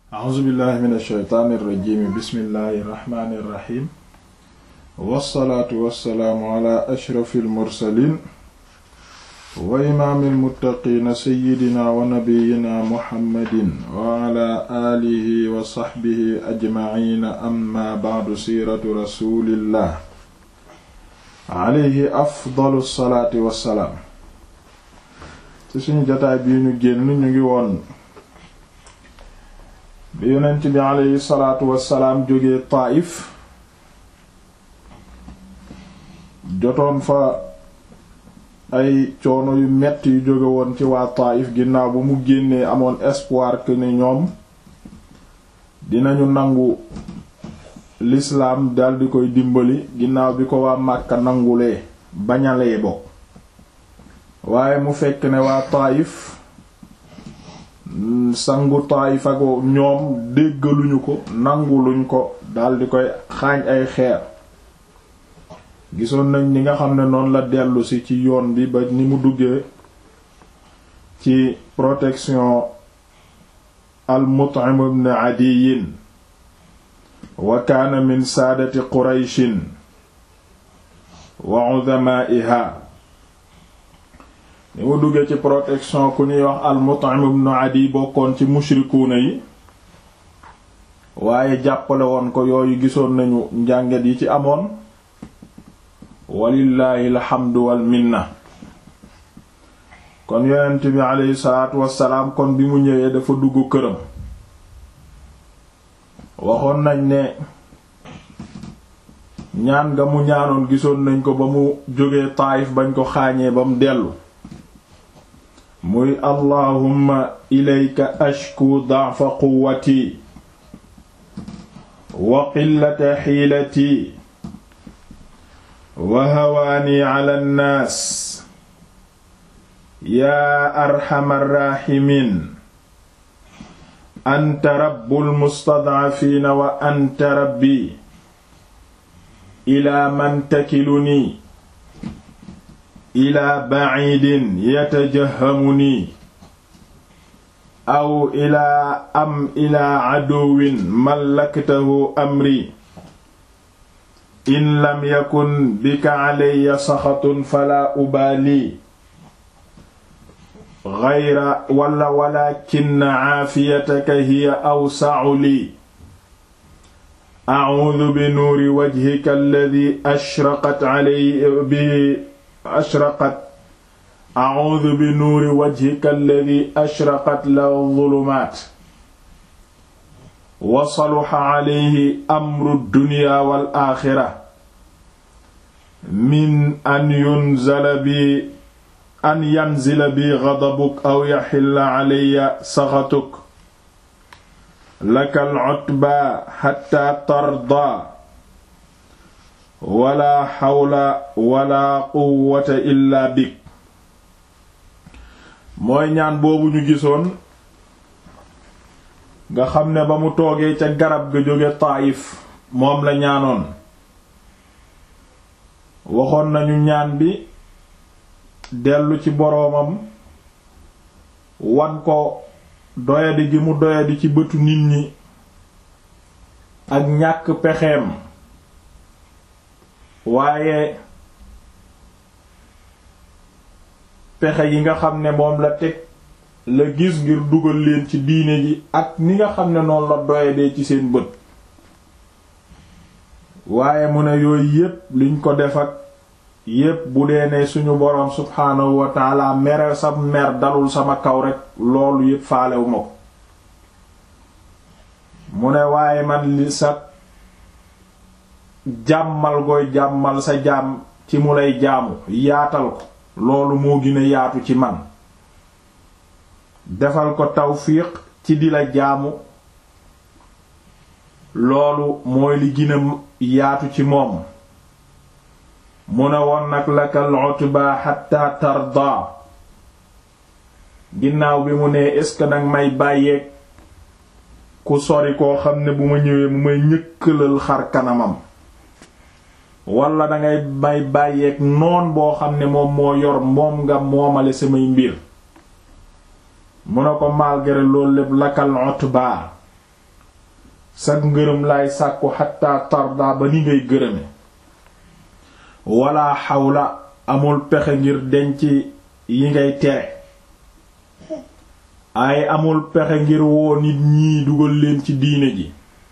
a'uuzu billahi min alsheytaani irrajimi bismillahi irrahmani irrahim wassalaatu wassalaamu ala ashrafi almursalin wa imaami almuttaqiina seyidina wa nabiyina muhammadin wa ala aalihi wa saxbihi ajmaciina amma bacdu siiratu rasulillah alayhi afdalu salaati wassalaam ci suñu jotaay bii ñu génn ñu ngi woon bi yonent bi alayhi salaatu wassalaam jógee Taayif jotoon fa ay coono yu metti yu jóge woon ci waa Taayif ginnaaw ba mu génnee amoon espoir que ne ñoom dinañu nangu l'islam daldi koy dimbali ginnaaw bi ko waa Màkka nangulee bañalee bokk waaye mu fekk ne waa Taayif sangu Taayif ak ñoom déggaluñu ko nanguluñ ko daldi koy xaañ ay xeer gisoon nañ ni nga xam ne noonu la dellusi ci yoon bi ba ni mu duggee ci protection al Mut'im ibn Adiyin wa kaana min saadati Qurayshin wa udamaa'iha ni mu duggee ci protection ku ñuy wax al Mut'im ibn Adi bokkoon ci mushrikuuna yi waaye jàppale woon ko yooyu gisoon nañu njànget yi ci amoon walillaahi alhamdu wal minna kon yonent bi aleyhi salaatu wassalaam kon bi mu ñëwee dafa dugg këram waxoon nañ ne ñaan nga mu ñaanoon gisoon nañ ko ba mu jógee Taayif bañ ko xaañee ba mu dellu muy allahumma ilayka ashku da'fa quwwati wa qillata xiilati wa hawaani ala nnaas yaa arxamar raaximiin anta rabbul mustadcafiina wa anta rabbi ilaa man takiluni ilaa bacidin yatajahamuni aw ilaa am ilaa caduwin mallaktahu amri in lam yakun bika calaya saxatun falaa ubaali gayra wala walakinna caafiyataka hiya awsacu lii acuudu bi nuuri wajhika alladi ashraqat calay bi ashraqat acuudu bi nuuri wajhika alladi ashraqat lahu zulumaat wa saluxa calayhi amru dunya wal aaxira min an yunzala bi an yanzila bi gadabuk aw yaxilla calaya saxatuk laka al-cutba xatta tarda wala xawla wala quwwata illa bik mooy ñaan boobu ñu gisoon nga xam ne ba mu toogee ca garab ga jóge Taayif moom la ñaanoon waxoon nañu ñaan bi dellu ci boroomam wan ko doyadi gi mu doyadi ci bëtu nit ñi ak ñàkk pexeem waaye pexe yi nga xam ne moom la teg la gis ngir dugal leen ci diine ji ak ni nga xam ne noonu la doyadee ci seen bët waaye mu ne yooyu yépp liñ ko def ak yépp bu dee ne suñu boroom subhaanahu wa taala mere sa mer dalul sama kaw rek loolu yépp faalewu ma ko mu ne waaye man li sa jàmmal gooy jàmmal sa jaam ci mu lay jaamu yaatal ko loolu moo gën a yaatu ci man defal ko tawfiq ci di la jaamu loolu mooy li gën a yaatu ci moom mu ne woon nag lakal utba hatta tarda ginnaaw bi mu nee est-ce que nag may bàyyeeg ku sori koo xam ne bu ma ñëwee mu may ñëkkalal xar kanamam wala dangay may bàyyeeg noon boo xam ne moom moo yor moom nga moomale samay mbir mu ne ko malgré loolu lépp lakal utba sag ngërëm laay sàkku xatta tarda ba ni ngay gërëme wala xawla amul pexe ngir denc yi ngay tere ay amul pexe ngir woo nit ñii dugal leen ci diine ji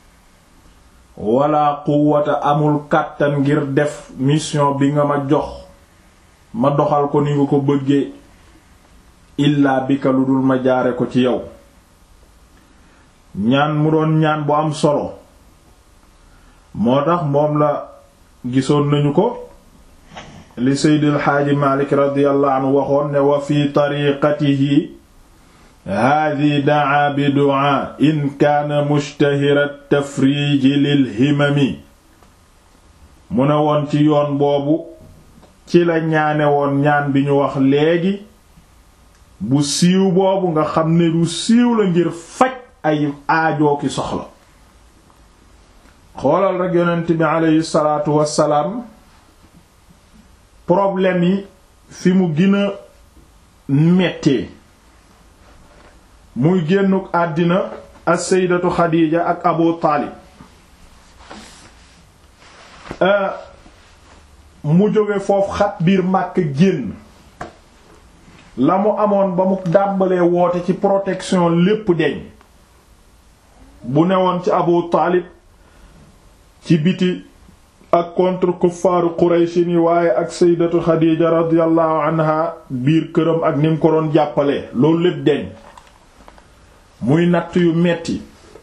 wala quwwata amul kàttan ngir def mission bi nga ma jox ma doxal ko ni nga ko bëggee illaa bika lu dul ma jaare ko ci yow ñaan mu doon ñaan bu am solo moo tax moom la gisoon nañu ko li seydil xaaji malik radiyallahu anhu waxoon ne wa fi tariqatihi haadi daa bi du'a in kaana mushtahira tafriiji lil himami mu ne woon ci yoon boobu ci la ñaane woon ñaan bi ñu wax léegi bu siiw boobu nga xam ne du siiw la ngir faj ay aajoo ki soxla xoolal rekk yonent bi aleyhi salaatu wassalaam problème yi fi mu gën a mettee muy génnuk àddina as-sayyidatu Xadiija ak Abu Taalib mu jóge foofu xat biir Màkk génn la mu amoon ba mu dàmbalee woote ci protection lépp deñ bu newoon ci Abu Taalib ci biti ak contre kuffaaru Quraysh ni waaye ak sayyidatu Xadiija radiyallahu anha biir këram ak ni mu ko doon jàppalee loolu lépp deñ muy natt yu metti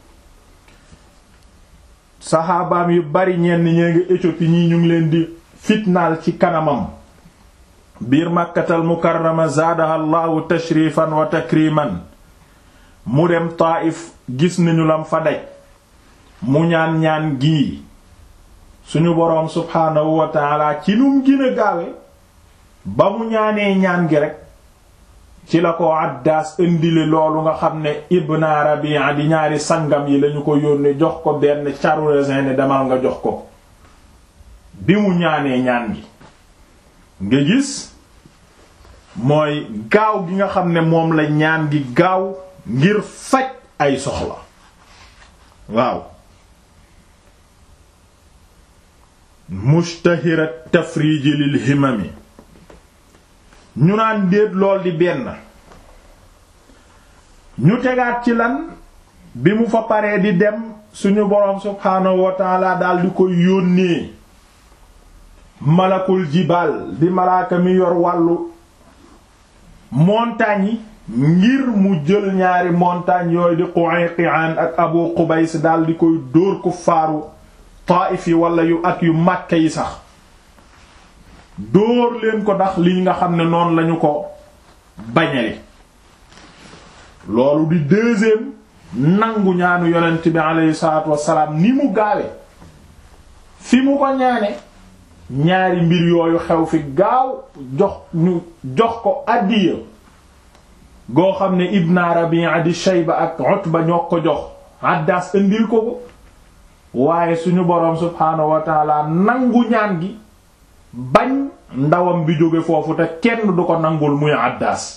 saxaabaam yu bari ñenn ñee ngi Éthiopie ñi ñu ngi leen di fitnaal ci kanamam biir Makkatal Mukarrama zaadaha Allahu tashrifan wa takriman mu dem Taayif gis nañu lam fa daj mu ñaan ñaan gii suñu boroom subhaanahu wa taala ci num gën a gaawe ba mu ñaanee ñaan gi rek ci la ko Addaas indile loolu nga xam ne Ibn Rabi'a di ñaari sangam yi lañu ko yónnee jox ko benn caru raisin ne demal nga jox ko bi mu ñaanee ñaan gi nga gis mooy gaaw gi nga xam ne moom la ñaan gi gaaw ngir faj ay soxla waaw mushtahira tafriji lil himami ñu naan déet lool di benn ñu tegaat ci lan bi mu fa paree di dem suñu boroom subhaanahu wa taala dal di koy yónnee malakul jibaal di malaaka mi yor wàllu montagne yi ngir mu jël ñaari montagne yooyu di Qu'ayqi'an ak Abu Qubays dal di koy dóor ku faaru Taif yi wala yu ak yu Makka yi sax dóor leen ko ndax li nga xam ne noonu lañu ko bañale loolu di deuxième nangu ñaanu yonent bi aleyhi salaatu wassalaam ni mu gaawe fi mu ko ñaane ñaari mbir yooyu xew fi gaaw jox ñu jox ko addiya goo xam ne Ibn Rabi'a di Shayba ak Utba ñoo ko jox Addaas indil ko ko waaye suñu boroom subhaanahu wa taala nangu ñaan gi bañ ndawam bi jóge foofu te kenn du ko nangul muy Addaas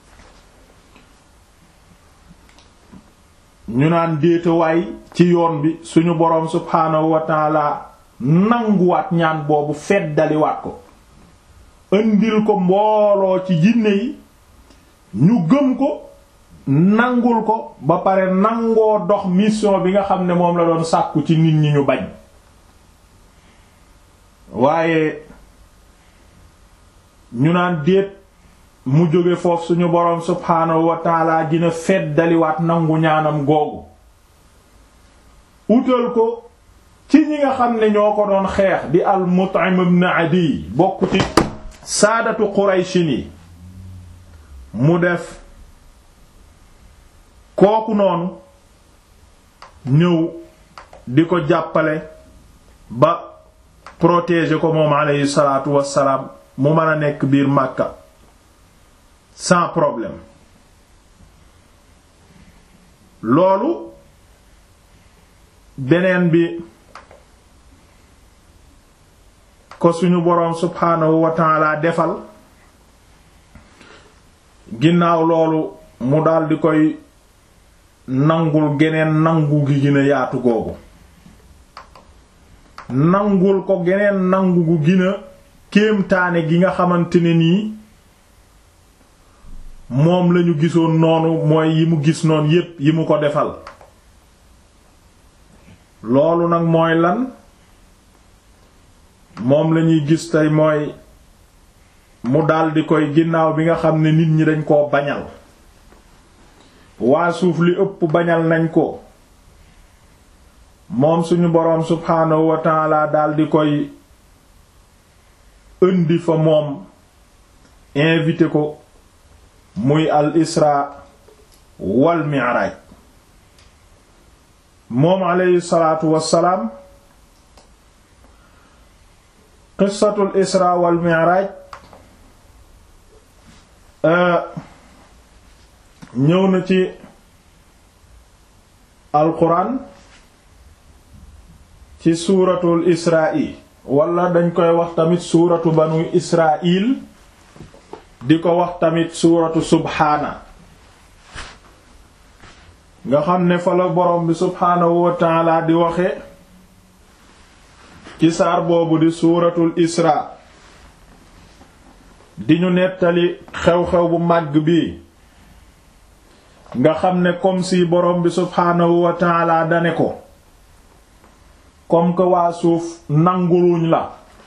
ñu naan déetawaay ci yoon bi suñu boroom subhaanahu wa taala nanguwaat ñaan boobu feddaliwaat ko indil ko mbooloo ci jinne yi ñu gëm ko nangul ko ba pare nangoo dox mission bi nga xam ne moom la doon sàkku ci nit ñi ñu bañ waaye ñu naan déet mu jóge foofu suñu boroom subhaanahu wa taala dina feddaliwaat nangu ñaanam googu utal ko ci ñi nga xam ne ñoo ko doon xeex di al Mut'im ibn Adi bokk ci saadatu Qurayshi ni mu def kooku noonu ñëw di ko jàppale ba protéger ko moom alayhi salaatu wassalaam mu mën a nekk biir Makka sans problème loolu beneen bi ko suñu boroom subhaanahu wa ta'ala defal ginnaaw loolu mu daldi koy nangul geneen nangu gi gën a yaatu googu nangul ko geneen nangu gu gën a kéemtaane gi nga xamante ne nii moom lañu gisoon noonu mooy yi mu gis noonu yépp yi mu ko defal loolu nag mooy lan moom lañuy gis tey mooy mu daldi koy ginnaaw bi nga xam ne nit ñi dañ koo bañal waa suuf li ëpp bañal nañ ko moom suñu boroom subhaanahu wa taala daldi koy indi fa moom invité ko muy al isra wal mi'raj moom aleyhi salaatu wassalaam qissatul isra wal mi'raj ñëw na ci alquran ci suuratul isra'i wala dañ koy wax tamit suuratu banu israil di ko wax tamit suuratu subhaana nga xam ne fa la borom bi subhaanahu wa taala di waxe ci saar boobu di suuratul isra di ñu nettali xew-xew bu màgg bi nga xam ne comme si borom bi subhaanahu wa taala dane ko comme que waa suuf nanguluñ la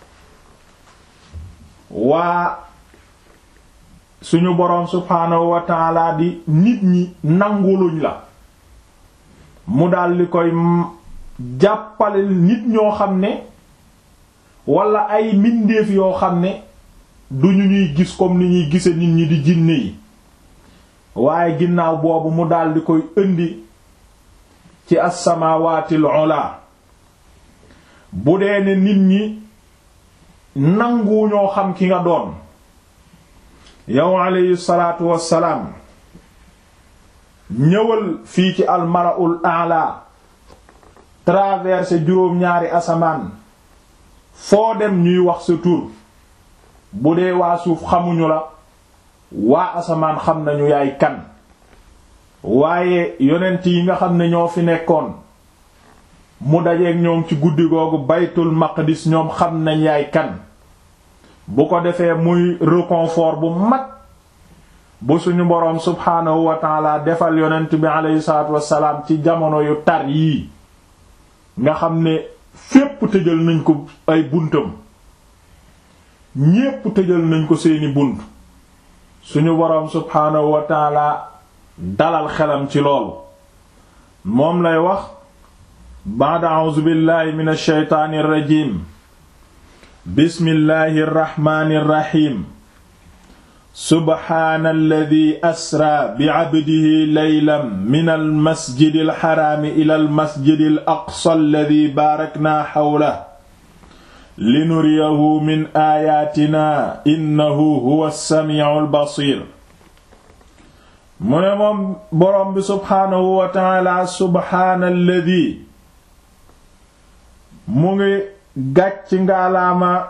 waa suñu boroom subhaanahu wa taala di nit ñi nanguluñ la mu daldi koy jàppale nit ñoo xam ne wala ay mbindeef yoo xam ne duñu ñuy gis comme ni ñuy gise nit ñi di jinne yi waaye ginnaaw boobu mu daldi koy indi ci as-samawaatil ula bu dee ne nit ñi nangu ñoo xam ki nga doon yow alayhi salaatu wassalaam ñëwal fii ci almalaul a'la traversé juróom-ñaari asamaan foo dem ñuy wax sa tur bu dee waa suuf xamuñu la waa asamaan xam nañu yaay kan waaye yonent yi nga xam ne ñoo fi nekkoon mu dajeeg ñoom ci guddi googu baytul maqdis ñoom xam nañ yaay kan bu ko defee muy réconfort bu mag bu suñu boroom subhaanahu wa taala defal yonent bi aleyhi salaatu wassalaam ci jamono yu tar yii nga xam ne fépp tëjal nañ ko ay buntam ñépp tëjal nañ ko seeni bunt suñu boroom subhaanahu wa taala dalal xelam ci loolu moom lay wax ba'da a'uuzu billahi minash shaytaanir rajiim bismillahir rahmaanir rahiim subhaanalladhi asra bi'abdihi laylan minal masjidil haraami ilal masjidil aqsa alladhi baaraknaa hawlahu linuriyahu min aayaatinaa innahu huwas samii'ul basiir mu ne moom boroom bi subhaanahu wa ta'aala subhaanalladhi mu ngi gàcc ngaalaama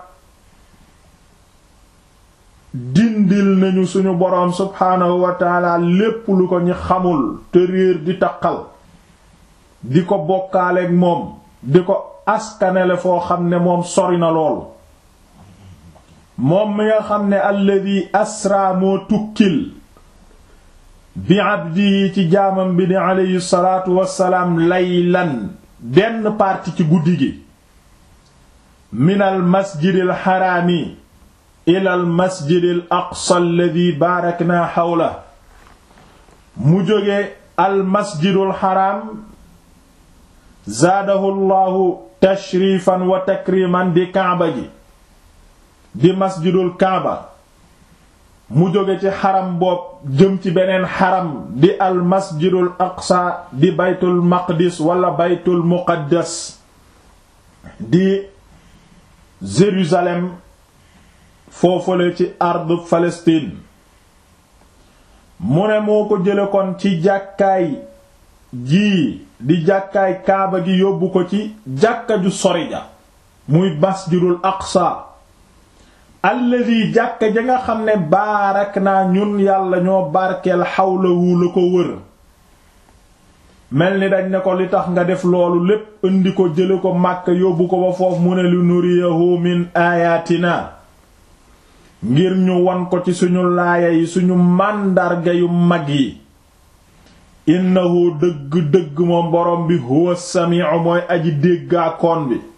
dindil nañu suñu boroom subhaanahu wa taala lépp lu ko ñi xamul te réer di taqal di ko bokkaaleeg moom di ko askanele foo xam ne moom sori na lool moom mi nga xam ne alladi asra moo tukkil bi abdi ci jaamam bi di aleyhi salaatu wassalaam laylan benn parti ci guddi gi minal masjidil xaraami ilal masjidil aqsa alladi baarakna xawla mu jóge al masjidul xaraam zaadahu llahu tashrifan wa takriman di kaaba gi di masjidul kaaba mu jóge ci xaram boob jëm ci beneen xaram di al masjidul aqsa di baytul maqdis wala baytul muqaddas di Jérusalem foofale ci ardu Palestine mu ne moo ko jële kon ci jàkkaay jii di jàkkaay kaaba gi yóbbu ko ci jàkka ju sori ja muy masjidul aqsa alladi jàkka ja nga xam ne baarak naa ñun yàlla ñoo barkeel xawlawu la ko wër mel ni dañ ne ko li tax nga def loolu lépp indi ko jële ko Makka yóbbu ko ba foofu mu ne lu nuriyahu min ayatina ngir ñu wan ko ci suñu laaya yi suñu màndarga yu mag yi innahu dëgg-dëgg moom borom bi huwa samiu mooy aji déggaakoon bi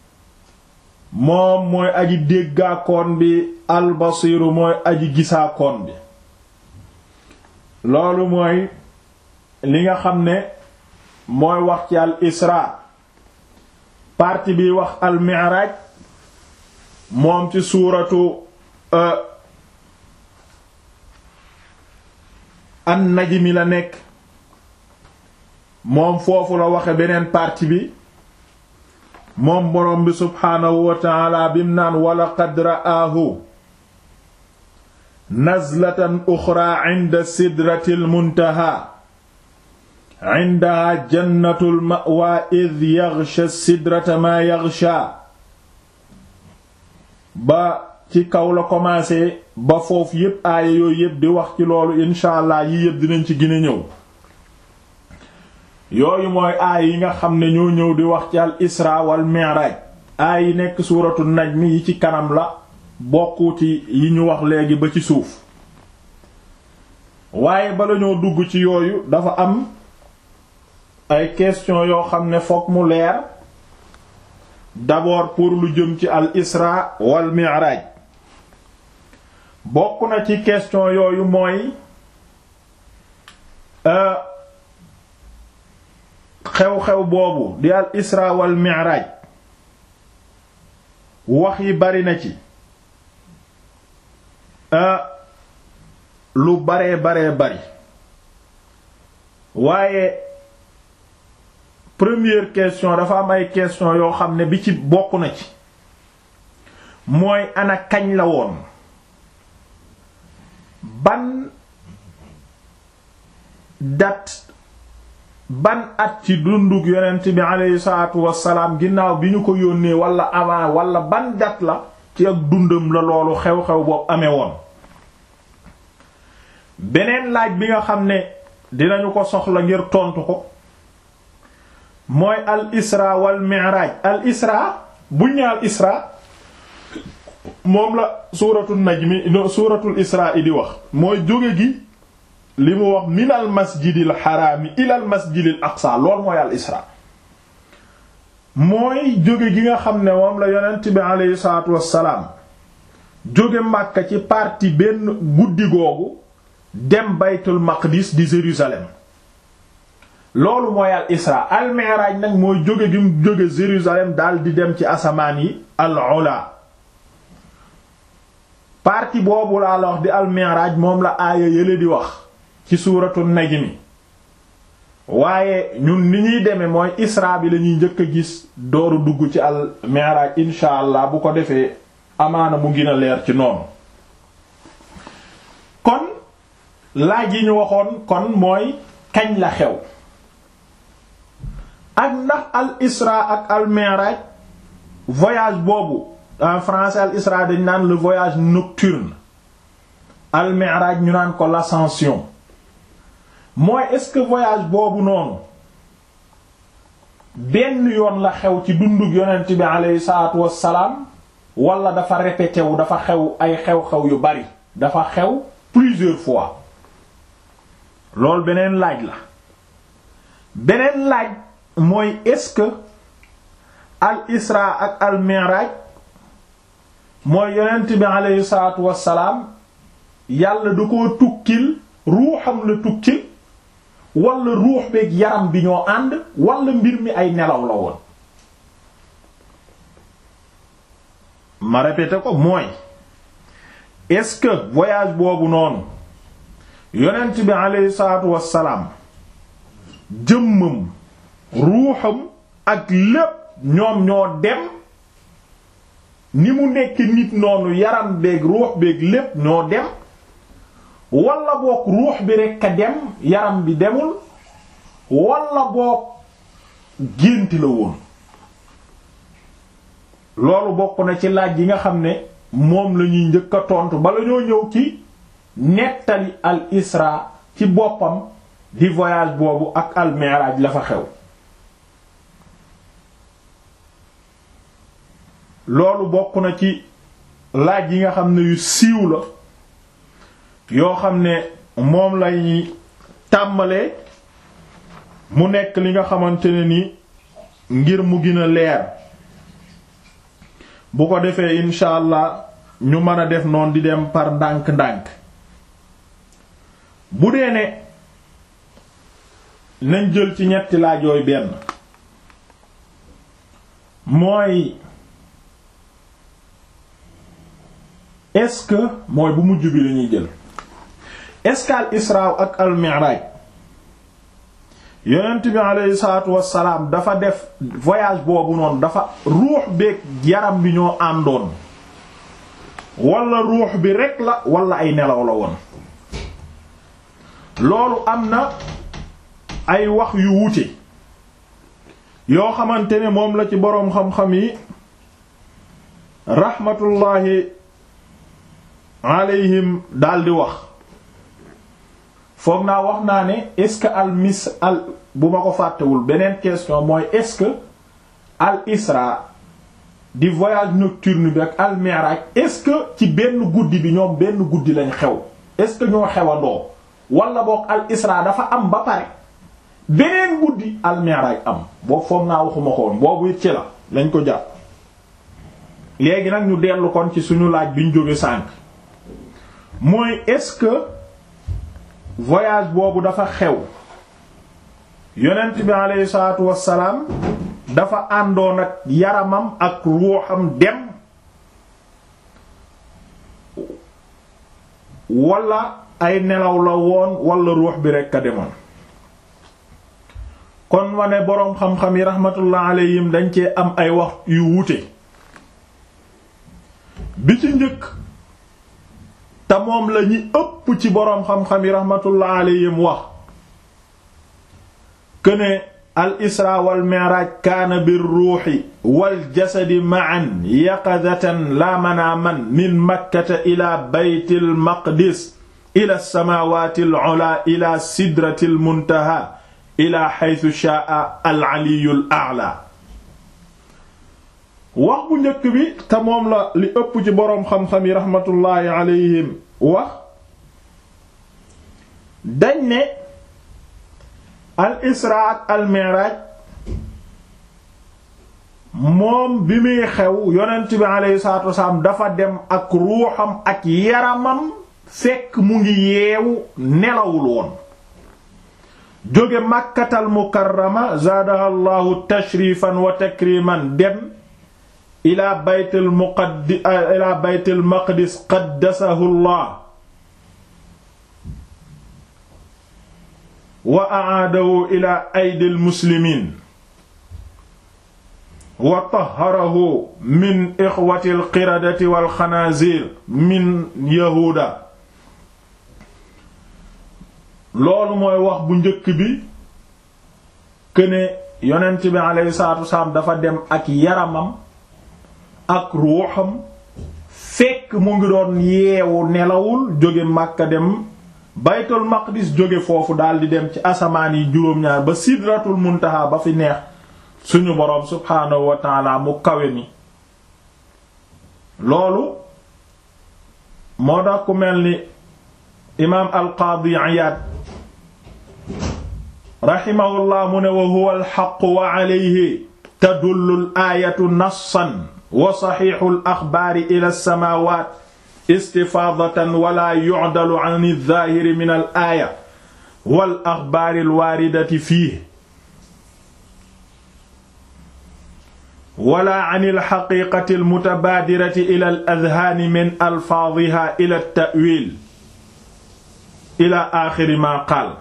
moom mooy aji déggaakoon bi albasiru mooy aji gisaakoon bi loolu mooy li nga xam ne mooy wax ci al isra partie bi wax al mi'raj moom ci suuratu an najmi la nekk moom foofu la waxe beneen partie bi moom boroom bi subhaanahu wa ta'ala bim naan wala qad ra'aahu nazlatan uxra inda sidratil muntaha indaha jannatul ma'wa id yaghsha sidrata ma yaghsha ba ci kaw la commencé ba foofu yépp aaya yooyu yépp di wax ci loolu incha allah yi yépp dinañ ci gën a ñëw yooyu mooy aaya yi nga xam ne ñoo ñëw di wax ci al isra wal mi'raj aaya yi nekk suuratu najm yi ci kanam la bokku ci yi ñu wax léegi ba ci suuf waaye bala ñoo dugg ci yooyu dafa am ay question yoo xam ne fokk mu leer d'abord pour lu jëm ci al isra wal mi'raj bokk na ci question yooyu mooy xew-xew boobu di al isra wal mi'raj wax yi bari na ci lu baree baree bari waaye première question dafa am ay question yoo xam ne bi ci bokk na ci mooy ana kañ la woon ban date ban at ci dunduk yonent bi aleyhi salaatu wassalaam ginnaaw bi ñu ko yónnee wala avant wala ban date la ci ak dundam la loolu xew-xew boobu amee woon beneen laaj bi nga xam ne dinañu ko soxla ngir tontu ko mooy al isra wal mi'raj al isra buñ ne al isra moom la suuratul najmi suuratul isra di wax mooy jóge gi li mu wax min al masjidil xaraami ila al masjidil aqsa lool mooy al isra mooy jóge gi nga xam ne moom la yonent bi aleyhi salaatu wassalaam jóge Makka ci partie benn guddi googu dem baytul maqdis di Jérusalem loolu mooy al isra al mi'raj nag mooy jóge gi mu jóge Jérusalem daal di dem ci asamaan yi al ula partie boobu laa la wax di al mi'raj moom la aaya yële di wax ci suuratu najmi waaye ñun ni ñuy demee mooy isra bi lañuy njëkk a gis dooru dugg ci al mi'raj insha allah bu ko defee amaana mu gën a leer ci noonu kon laaj yi ñu waxoon kon mooy kañ la xew ak ndax al isra ak al mi'raj voyage boobu en français al isra dañ naan le voyage nocturne al mi'raj ñu naan ko l'ascension mooy est-ce que voyage boobu noonu benn yoon la xew ci dundug yonent bi aleyhi salaatu wassalaam wala dafa répété wu dafa xew ay xew-xew yu bari dafa xew plusieurs fois loolu beneen laaj la beneen laaj mooy est-ce que al isra ak al mi'raj mooy yonent bi aleyhi salaatu wassalaam yàlla du ko tukkil ruuxam la tukkil wala ruux beeg yaram bi ñoo ànd wala mbir mi ay nelaw la woon ma répété ko mooy est-ce que voyage boobu noonu yonent bi aleyhi salaatu wassalaam jëmmam ruuxam ak lépp ñoom ñoo dem ni mu nekk nit noonu yaram beeg ruux beeg lépp ñoo dem wala boog ruux bi rekk a dem yaram bi demul wala boog gént la woon loolu bokk na ci laaj yi nga xam ne moom la ñuy njëkk a tontu bala ñoo ñëw ci nettali al isra ci boppam di voyage boobu ak al mi'raj la fa xew loolu bokk na ci laaj yi nga xam ne yu siiw la yoo xam ne moom lay tàmbalee mu nekk li nga xamante ne ni ngir mu gën a leer bu ko defee incha allah ñu mën a def noonu di dem par ndànk-ndànk bu dee ne nañ jël ci ñetti laaj yooyu benn mooy est-ce que mooy bu mujj bi lañuy jël est-ce que al isra ak al mi'raj yonent bi aleyhi salaatu wassalaam dafa def voyage boobu noonu dafa ruux beeg yaram bi ñoo àndoon wala ruux bi rek la wala ay nelaw la woon loolu am na ay wax yu wuute yoo xamante ne moom la ci boroom xam-xam yi raxmatullaahi alayhim daldi wax foog naa wax naa ne est-ce que al mis al bu ma ko fàttewul beneen question mooy est-ce que al isra di voyage nocturne bi ak al mi'raj est-ce que ci benn guddi bi ñoom benn guddi lañ xew est-ce que ñoo xewandoo wala boog al isra dafa am ba pare beneen guddi al mi'raj am boobu foog naa waxuma ko woon boobu it ci la lañ ko jàpp léegi nag ñu dellu kon ci suñu laaj bi ñu jóge sànk mooy est-ce que voyage boobu dafa xew yonent bi aleyhi salaatu wassalaam dafa àndoon ak yaramam ak ruuxam dem wala ay nelaw la woon wala ruux bi rekk a demoon kon ma ne boroom xam-xam yi rahmatullah alayhim dañ cee am ay wax yu wuute bi ci njëkk te moom la ñi ëpp ci boroom xam-xam yi rahmatullah alayhim wax këne al isra wal mi'raj kaana bir ruuxi wal jasadi ma'an yaqadatan la manaaman min makkata ila baytil maqdis ila samaawaati al ula ila sidratil muntaha ila haythu sha'a al aliyyul a'la wax bu njëkk bi te moom la li ëpp ci boroom xam-xam yi rahmatullahi alayhim wax dañ ne al isra ak al mi'raj moom bi muy xew yonent bi alayhi salaatu wasalaam dafa dem ak ruuxam ak yaramam fekk mu ngi yeewu nelawul woon jóge màkkatal mukarrama zaadaha allahu tashrifan wa takriman dem ila baytil muqaddi ila baytil maqdis qaddasahu allah wa a'aadahu ila aydil muslimiin wa tahharahu min ixwatil qiradati wal xanaazir min yahuuda loolu mooy wax bu njëkk bi këne yonent bi alayhi salaatu wasalaam dafa dem ak yaramam ak ruuxam fekk mu ngi doon yeewu nelawul jóge Makka dem baytul maqdis jóge foofu daldi dem ci asamaan yi juróom-ñaar ba sidratul muntaha ba fi neex suñu boroom subhaanahu wa taala mu kawe mi loolu moo tax ku mel ni imaam al-Qaadi Iyaad rahimahullah mu ne wa huwa al-haqqu wa alayhi tadullu al-aayatu nassan wa saxiixu al-axbaari ila as-samaawaat istifaadatan wala yu'dalu an adh-dhaahiri min al-aaya wal axbaari al-waaridati fiihi wala an al-haqiiqati al-mutabaadirati ila al-adhaani min alfaadhihaa ila at-ta'wiil ila aaxiri maa qaal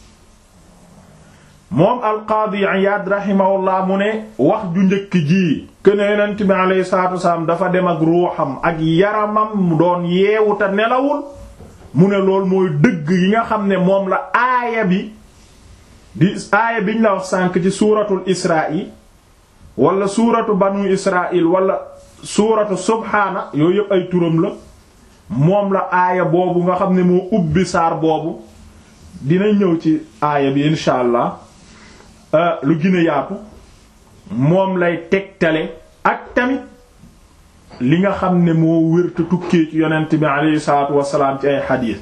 moom al-Qaadi Iyaad rahimahullah mu ne wax ju njëkk ji këne yonent bi alayhi salaatu wasalaam dafa dem ak ruuxam ak yaramam mu doon yeewu te nelawul mu ne loolu mooy dëgg yi nga xam ne moom la aaya bi di aaya biñ la wax sànk ci suuratul Israa'i wala suuratu banu Israa'il wala suuratu subhaana yooyu yëpp ay turam la moom la aaya boobu nga xam ne moo ubbi saar boobu dina ñëw ci aaya bi insha allah lu gën a yaatu moom lay tegtale ak tamit li nga xam ne moo wérta tukkee ci yonent bi aleyhi salaatu wasalaam ci ay xadiis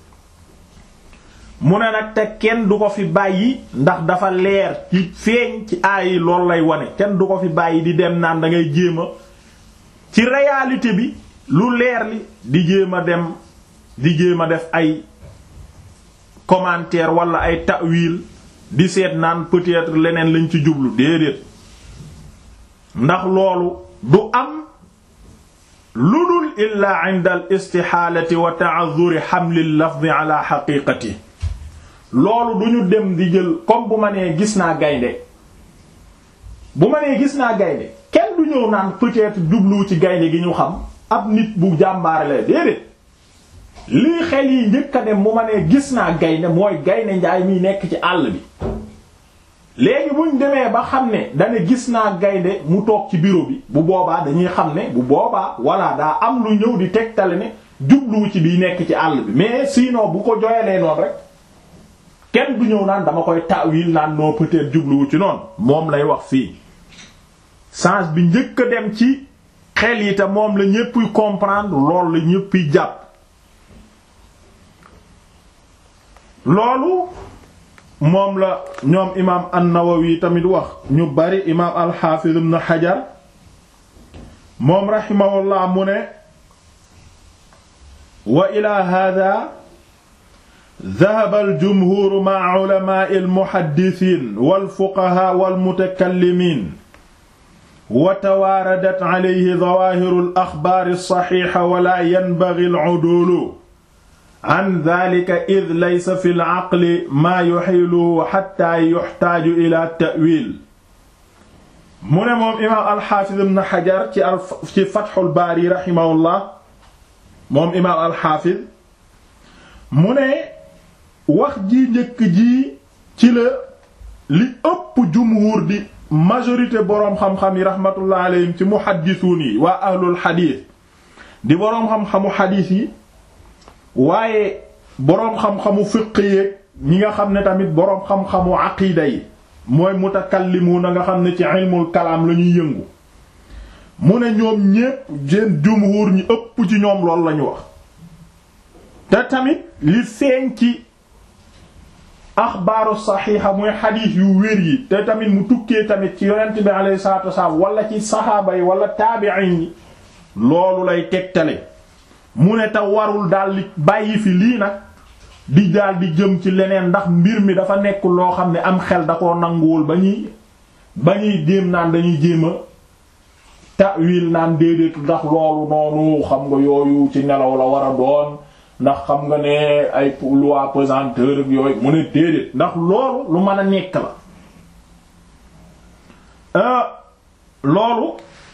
mu ne nag te kenn du ko fi bàyyi ndax dafa leer ci feeñ ci aay yi loolu lay wane kenn du ko fi bàyyi di dem naan da ngay jéem a ci réalité bi lu leer li di jéem a dem di jéem a def ay commentaire wala ay ta'wil di seet naan peut-être leneen lañ ci jublu déedéet ndax loolu du am lu dul illaa inda al istixaalati wa ta'azzuri xamli lafdi ala xaqiqati loolu du ñu dem di jël comme bu ma nee gis naa gaynde bu ma nee gis naa gaynde kenn du ñëw naan peut-être jublu ci gaynde gi ñu xam ab nit bu jàmbaare la déedéet lii xel yi njëkk a dem bu ma nee gis naa gaynde mooy gaynde njaay miy nekk ci àll bi léegi buñ demee ba xam ne dane gis naa gaynde mu toog ci bureau bi bu boobaa dañuy xam ne bu boobaa walla daa am lu ñëw di tegtale ne jubluwu ci biy nekk ci àll bi mais sinon bu ko joyalee noonu rek kenn du ñëw naan dama koy ta'wil naan noo peut-être jubluwu ci noonu moom lay wax fii sens bi njëkk a dem ci xel yi te moom la ñéppuy comprendre loolu la ñéppuy jàpp loolu moom la ñoom imaam an-Nawawi tamit wax ñu bari imaam al-Hafiz ibn Hajar moom rahimahullah mu ne wa ila hada dhahaba al-jumhur ma'a ulama'i al-muhaddithin wal-fuqaha wal-mutakallimin wa tawaaradat alayhi dhawahiru al-akhbar as-sahiha wa la yanbaghi al-'udulu an dhalika id laysa fi al-aqli maa yuhilu hatta yuhtaaju ila ta'wil mu ne moom imaam al-Hafiz ibn Hajar ci ci Fathul Baari rahimahullah moom imaam al-Hafiz mu ne wax ji njëkk ji ci la li ëpp jumhur di majorité boroom xam-xam yi rahmatullah alayhim ci muhaddisuun yi waa ahlul xadiis di boroom xam-xamu xadiis yi waaye boroom xam-xamu fiq yeeg ñi nga xam ne tamit boroom xam-xamu aqiida yi mooy mutakallimuuna nga xam ne ci ilmul kalaam la ñuy yëngu mu ne ñoom ñépp seen jumhur ñi ëpp ci ñoom loolu lañu wax te tamit li feeñ ci axbaaru saxiixa muy xadiis yu wér yi te tamit mu tukkee tamit ci yonent bi alayhi salaatu wasalaam wala ci saxaaba yi wala taabi'iin yi loolu lay tegtale mu ne te warul daal di bàyyi fi lii nag di daal di jëm ci leneen ndax mbir mi dafa nekk loo xam ne am xel da koo nanguwul ba ñuy ba ñuy jéem naan dañuy jéem a ta'wil naan déedéet ndax loolu noonu xam nga yooyu ci nelaw la war a doon ndax xam nga ne ay loi pesanteur ak yooyu mu ne déedéet ndax loolu lu mën a nekk la loolu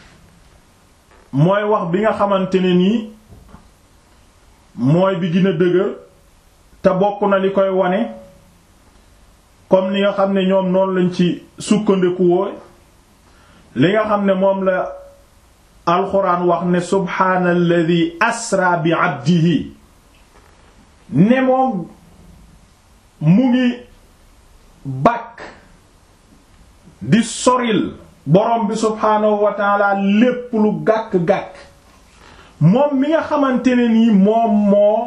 mooy wax bi nga xamante ne nii mooy bi gën a dëgër te bokk na li koy wane comme ni nga xam ne ñoom noonu lañ ci sukkandiku woo li nga xam ne moom la alxuraan wax ne subhaanalladhi asra bi abdihi ne moom mu ngi bàkk di soril borom bi subhaanahu wa taala lépp lu gàkk-gàkk moom mi nga xamante ne nii moom moo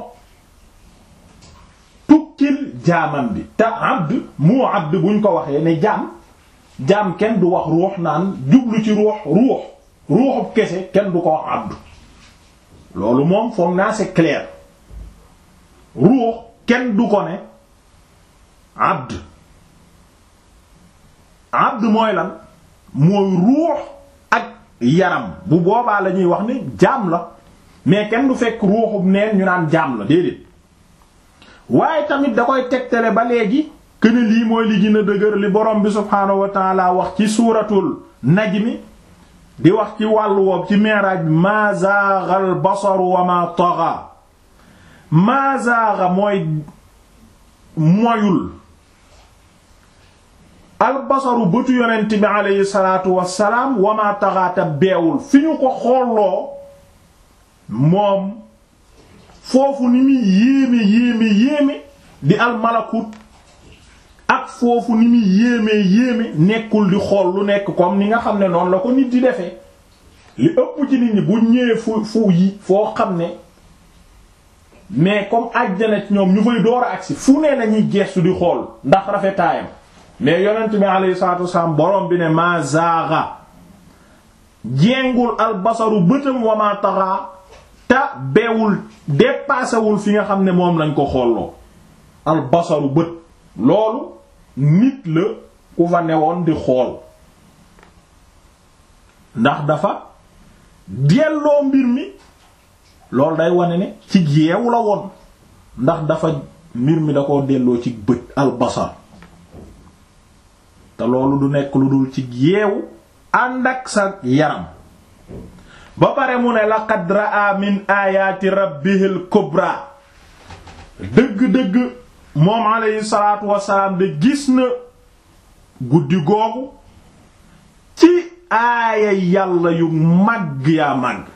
tukkil jaamam bi te abd mu abd buñ ko waxee ne jaam jaam kenn du wax ruux naan jublu ci ruux ruux ruuxub kese kenn du ko wax abd loolu moom foog naa c'est clair ruux kenn du ko ne abd abd mooy lan mooy ruux ak yaram bu boobaa la ñuy wax ni jaam la mais kenn du fekk ruuxub neen ñu naan jaam la déedéet waaye tamit da koy tegtale ba léegi këne lii mooy li gën a dëgër li borom bi subhaanahu wa taala wax ci suuratul najmi di wax ci wàllu woob ci mi'raaj ma zaaga al basaru wa ma tagha ma zaaga mooy moyul al basaru bëtu yonent bi aleyhi salaatu wassalaam wa ma tagha beewul fi ñu ko xooloo moom foofu ni muy yéeme yéeme yéeme di al malakut ak foofu ni muy yéemee yéeme nekkul di xool lu nekk comme ni nga xam ne noonu la ko nit di defee li ëpp ci nit ñi bu ñëwee fu fu yi foo xam ne mais comme àjjana ci ñoom ñu fay door a agsi fu nee nañuy geestu di xool ndax rafetaayam mais yonent bi alayhi salaatu wasalaam borom bi ne ma zaaga jengul albasaru bëtam wa ma taxa ta beewul dépassewul fi nga xam ne moom lañ ko xooloo albasaru bët loolu nit la ku fa newoon di xool ndax dafa delloo mbir mi loolu day wane ne ci yeewu la woon ndax dafa mbir mi da koo delloo ci bët albasar te loolu du nekk lu dul ci yeewu ànd ak sa yaram ba pare mu ne laqad raa min ayaati rabbihil kubra dëgg-dëgg moom alayhi salaatu wasalaam de gis na guddi googu ci aaya yàlla yu màgg yaa màgg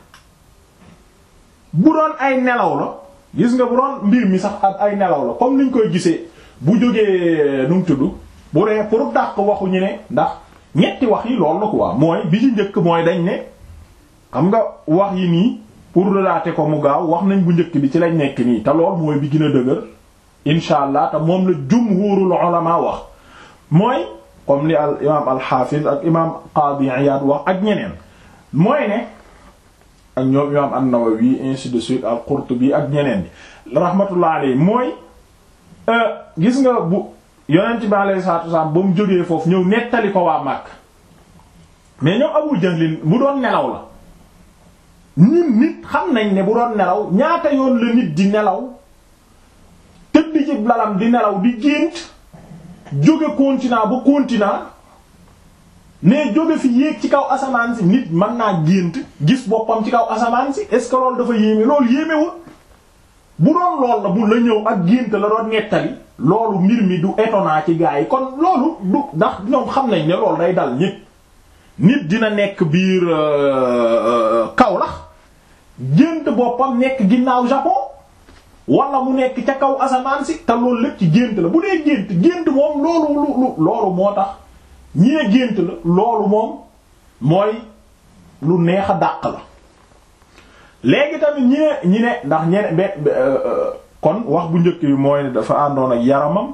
bu doon ay nelaw la gis nga bu doon mbir mi sax ak ay nelaw la comme niñ koy gisee bu jógee nu mu tudd bu dee pour dàq waxu ñu ne ndax ñetti wax yi loolu la quoi mooy bi ci njëkk mooy dañ ne xam nga wax yi nii pour relater ko mu gaaw wax nañ bu njëkk bi ci lañ nekk nii te lool mooy bi gën a dëgër incha allah te moom la jumhurul ulama wax mooy comme li al imaam al-Hafiz ak imaam Qadi Iyad wax ak ñeneen mooy ne ak ñoom imaam an-Nawawi ainsi de suite al-Qurtubi ak ñeneen ñi rahmatullah alayhi mooy gis nga bu yonent bi alayhi salaatu wasallam ba mu jógee foofu ñëw nettali ko waa Makka mais ñoom Abu Jahlin bu doon nelaw la nit nit xam nañ ne bu doon nelaw ñaata yoon la nit di nelaw tëdd ci lalam di nelaw di gént jóge continent ba continent mais jóge fi yéeg ci kaw asamaan si nit mën naa gént gis boppam ci kaw asamaan si est-ce que loolu dafa yéeme loolu yéemewul bu doon lool la bu la ñëw ak gént la doon nettali loolu mbir mi du étonnant ci gaa yi kon loolu du ndax ñoom xam nañ ne loolu day dal ñépp nit dina nekk biir Kaolack gént boppam nekk ginnaaw Japon wala mu nekk ca kaw asamaan si te loolu lépp ci gént la bu dee gént gént moom loolu lu loolu moo tax ñi ne gént la loolu moom mooy lu neex a dàq la léegi tamit ñi ne ñi ne ndax ñene be kon wax bu njëkk bi mooy ne dafa àndoon ak yaramam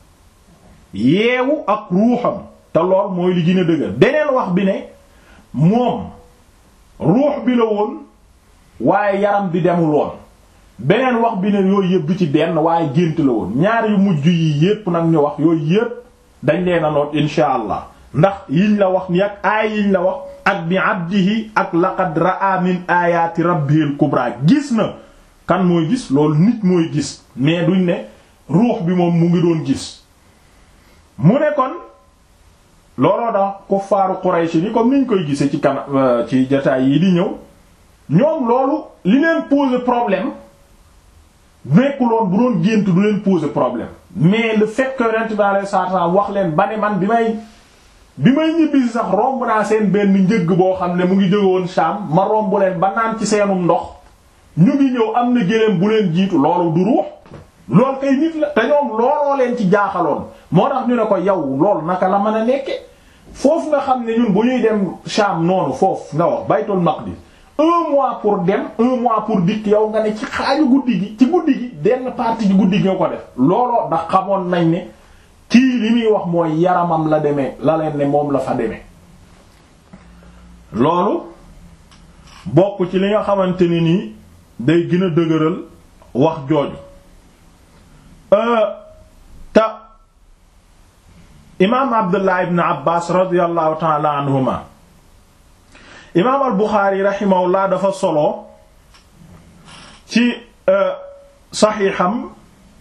yeewu ak ruuxam te lool mooy li gën a dëgër beneen wax bi ne moom ruux bi la woon waaye yaram bi demul woon beneen wax bi ne yooyu yëpp du ci benn waaye gént la woon ñaar yu mujj yi yépp nag ñu wax yooyu yépp dañ leen a noot insha allah ndax yiñ la wax ni ak aay yiñ la wax ak bi abdihi ak laqad ra'a min ayati rabbihil kubra gis na kan mooy gis loolu nit mooy gis mais duñ ne ruux bi moom mu ngi doon gis mu ne kon looloo tax kuffaaru Quraysh ni comme niñ koy gisee ci kana ci jotaay yi di ñëw ñoom loolu li leen poser problème nekkuloon bu doon gént du leen poser problème mais le fait que Yonent bi alayhi salaatu wa salaam wax leen ba ne man bi may bi may ñibbisi sax romb naa seen benn njëgg boo xam ne mu ngi jóge woon Sham ma romb leen ba naan ci seenum ndox ñu ngi ñëw am na géléem bu leen jiitu loolu du ruux loolu kay nit la te ñoom looloo leen ci jaaxaloon moo tax ñu ne ko yow loolu naka la mën a nekke foofu nga xam ne ñun bu ñuy dem Sham noonu foofu nga wax Baytul Maqdis un mois pour dem un mois pour dikk yow nga ne ci xaaju guddi gi ci guddi gi benn partie ci guddi gi nga ko def looloo ndax xamoon nañ ne kii li muy wax mooy yaramam la demee la leen ne moom la fa demee loolu bokk ci li nga xamante ni nii day gën a dëgëral wax jooju te imaam Abdullah ibn Abbas radiyallahu ta'ala anhuma imaam al Buxaari rahimahullah dafa solo ci saxiixam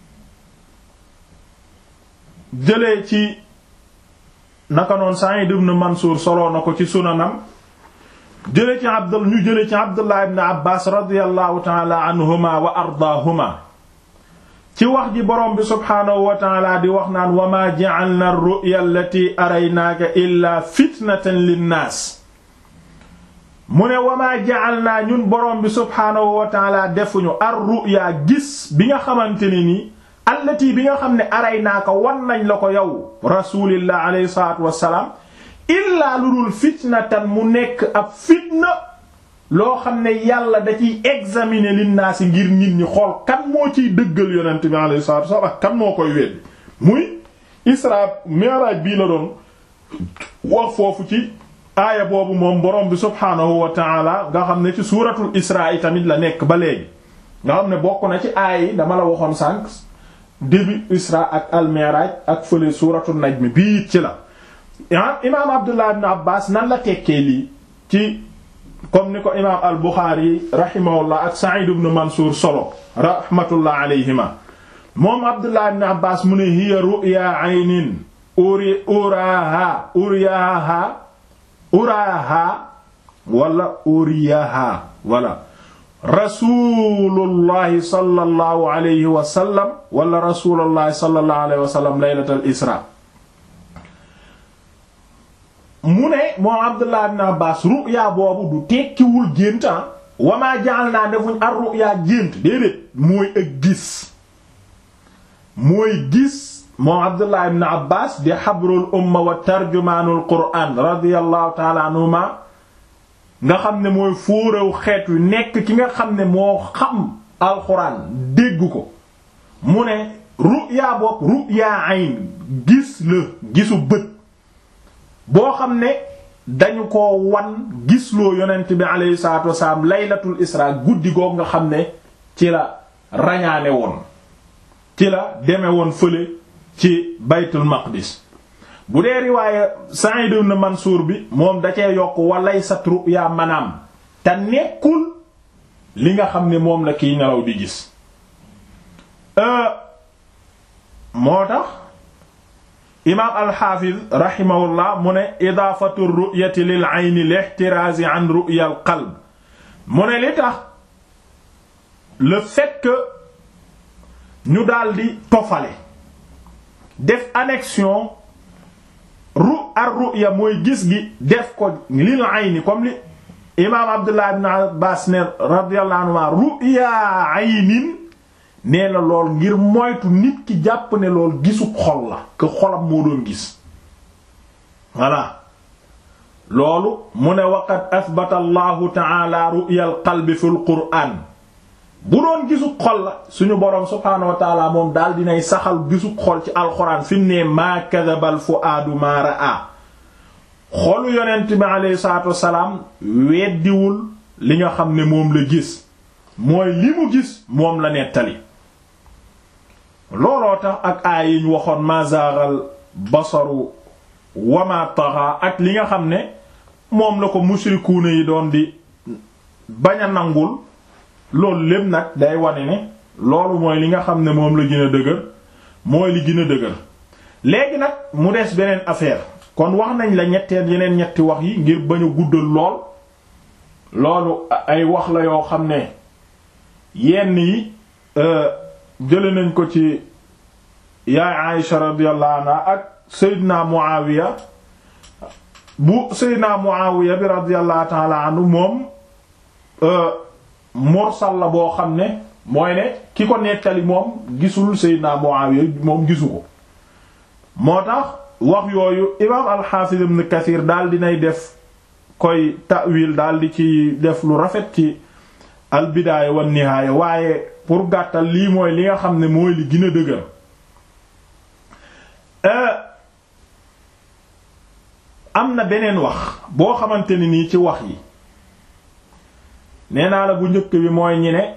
jëlee ci naka noon Sa'id ibn Mansuur solo na ko ci sunanam jëlee ci Abdul ñu jëlee ci Abdullah ibn Abbas radiyallahu ta'ala anhuma wa ardaahuma ci wax ji borom bi subhaanahu wa ta'ala di wax naan wa ma ja'alna ar-ru'ya allati araynaaka illa fitnatan linnaas mu ne wamaa jaal naa ñun borom bi subhaanahu wa taala defuñu ar ruya gis bi nga xamante ne ni allati bi nga xam ne aray naa ko wan nañ la ko yow rasulillah alayhi salaatu wassalaam illaa lu dul fitnatan mu nekk ab fitna loo xam ne yàlla da ciy examiner linnaasi ngir nit ñi xool kan moo ciy dëggal yonent bi alayhi salaatu wassalaam ak kan moo koy weddi muy isra mi'raj bii la doon wax foofu ci aaya boobu moom borom bi subhaanahu wa taala nga xam ne ci suuratul isra yi tamit la nekk ba léegi nga xam ne bokk na ci aaya yi dama la waxoon sànq début isra ak al mi'raj ak fële suuratul najm bii it ci la imaam abdullah ibn abbas nan la tekkee lii ci comme ni ko imaam al buxaari rahimahullah ak sa'id ibn mansuur solo rahmatullah alayhima moom abdullah ibn abbas mu ne hiya ru'ya aynin uri uraha uriyaha uraha wala uriyaha wala rasulullahi sallallahu alayhi wa sallam wala rasulullahi sallallahu alayhi wa sallam laylatal isra mu ne moom abdullah ibn abbas ru'ya boobu du tekkiwul génta wamaa jaal naa defuñ ar ru'ya gént déedéet mooy ak gis mooy gis moom abdullah ibn abbas di xabrul umma wa tarjumaanul qur'an radiyallahu taala anhuma nga xam ne mooy fóorew xeet wi nekk ki nga xam ne moo xam alxuraan dégg ko mu ne ru'ya bopp ru'ya ayn gis la gisu bët boo xam ne dañu ko wan gisloo yonent bi aleyhi salatu wasalaam laylatul isra guddi goog nga xam ne ci la rañaane woon ci la deme woon fële ci baytul maqdis bu dee riwaaye Sa'id ibn Mansuur bi moom da cee yokk walay sat ru'ya manaam te nekkul li nga xam ne moom la kiy nelaw di gis moo tax imaam alxaafiz rahimahullah mu ne idaafatu ru'yati lil ayni lihtiraazi an ru'ya al qalb mu ne li tax le fait que ñu daldi tofale def annexion ru ar ru'ya mooy gis gi def ko lil ayni comme li imaam abdullah ibn abbas ne radiyallahu anhu ru'ya aynin nee na lool ngir moytu nit ki jàpp ne lool gisu xol la que xolam moo doon gis voilà loolu mu ne waqad athbata allahu ta'ala ru'ya al qalbi fi al qur'an bu doon gisu xol la suñu boroom subhaanahu wa ta'ala moom daal dinay saxal gisu xol ci alxuraan fi mu ne maa kadhaba al fu'aadu maa ra'a xolu yonent bi alayhi salaatu wassalaam weddiwul li nga xam ne moom la gis mooy li mu gis moom la nettali looloo tax ak aay yi ñu waxoon ma zaagal basaru wama taxa ak li nga xam ne moom la ko mushrikuuna yi doon di bañ a nangul loolu lépp nag day wane ne loolu mooy li nga xam ne moom la gën a dëgër mooy li gën a dëgër léegi nag mu des beneen affaire kon wax nañ la ñetteel yeneen ñetti wax yi ngir bañ a guddal lool loolu ay wax la yoo xam ne yenn yi jële nañ ko ci yaay Aïsha radiyallahu anha ak Seydina Muawiya bu Seydina Muawiya bi radiyallahu ta'ala anhu moom mursal la boo xam ne mooy ne ki ko nettali moom gisul Seydina Muawiya moom gisu ko moo tax wax yooyu imaam al-Hafiz ibn Kathir daal dinay def koy ta'wil daal di ci def lu rafet ci al-Bidaaya wan Nihaaya waaye pour gàttal lii mooy li nga xam ne mooy li gën a dëgër am na beneen wax boo xamante ni nii ci wax yi nee naa la bu njëkk bi mooy ñi ne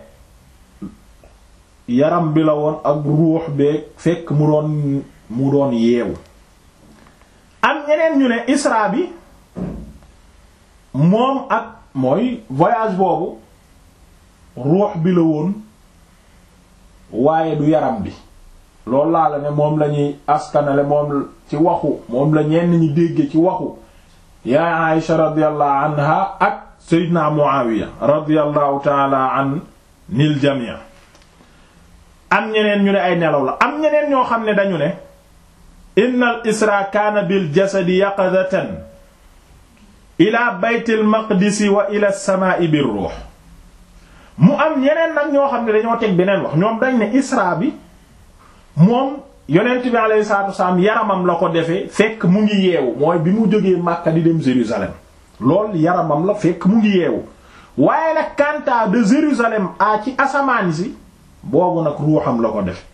yaram bi la woon ak ruux beeg fekk mu doon mu doon yeewu am ñeneen ñu ne isra bi moom ak mooy voyage boobu ruux bi la woon waaye du yaram bi loolu laa la ne moom la ñuy askanale moom ci waxu moom la ñenn ñi dégge ci waxu yaa Aïsha radiyallahu anha ak Seydina Muawiya radiyallahu taala an nil jamii am ñeneen ñu ne ay nelaw la am ñeneen ñoo xam ne dañu ne inna al isra kaana bil jasadi yaqadatan ila baytil maqdisi wa ila samaa'i bir ruux mu am ñeneen nag ñoo xam ne dañoo teg beneen wax ñoom dañ ne isra bi moom yonent bi alayhi salaatu wasalaam yaramam la ko defee fekk mu ngi yeewu mooy bi mu jógee Makka di dem Jérusalem lool yaramam la fekk mu ngi yeewu waaye nag kanta de Jérusalem a ci asamaan si boobu nag ruuxam la ko def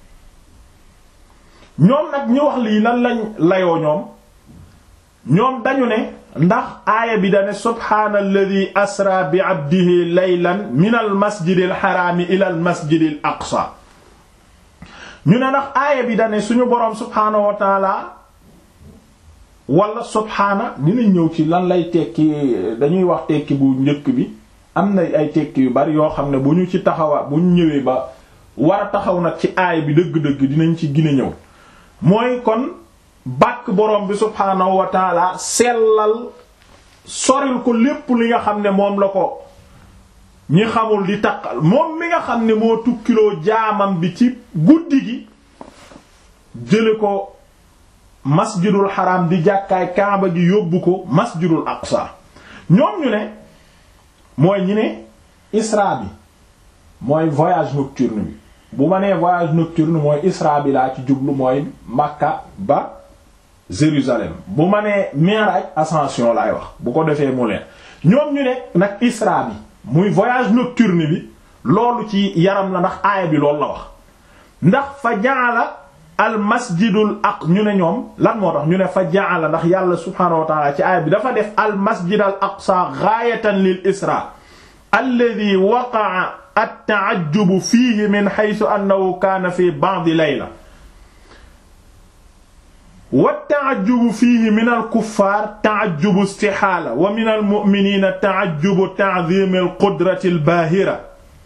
ñoom nag ñu wax lii lan lañ layoo ñoom ñoom dañu ne ndax aaya bi dane subhaanalladi asra bi abdihi laylan min al masjidil xaraami ila al masjidil aqsa ñu ne ndax aaya bi dane suñu boroom subhaanahu wa taala wala subhaana dinañ ñëw ci lan lay tekki dañuy wax tekki bu njëkk bi am na ay tekki yu bari yoo xam ne bu ñu ci taxawa bu ñu ñëwee ba war a taxaw nag ci aaya bi dëgg-dëgg dinañ ci gën a ñëw mooy kon bàkk borom bi subhaanahu wa taala sellal soril ko lépp li nga xam ne moom la ko ñi xamul di taqal moom mi nga xam ne moo tukkiloo jaamam bi ci guddi gi jële ko masjidul xaram di jàkkaay kaaba gi yóbbu ko masjidul aqsa ñoom ñu ne mooy ñi ne isra bi mooy voyage nocturne bi bu ma nee voyage nocturne mooy isra bi laa ci jublu mooy Makka ba Jérusalem bu ma nee Mi'raj ascension laay wax bu ko defee mu leen ñoom ñu ne nag isra bi muy voyage nocturne bi loolu ci yaram la ndax aaya bi loolu la wax ndax fa ja'ala al masjidul aq ñu ne ñoom lan moo tax ñu ne fa ja'ala ndax yàlla subhaanahu wa ta'ala ci aaya bi dafa def al masjid al aqsa ghaayatan lil isra alladhi waqa'a at-ta'ajjubu fiihi min haythu annahu kaana fi ba'di layla wa at-ta'ajjubu fiihi min al-kuffaar ta'ajjubu istihaala wa min al-mu'miniina ta'ajjubu ta'dhiim al-qudrati al-baahira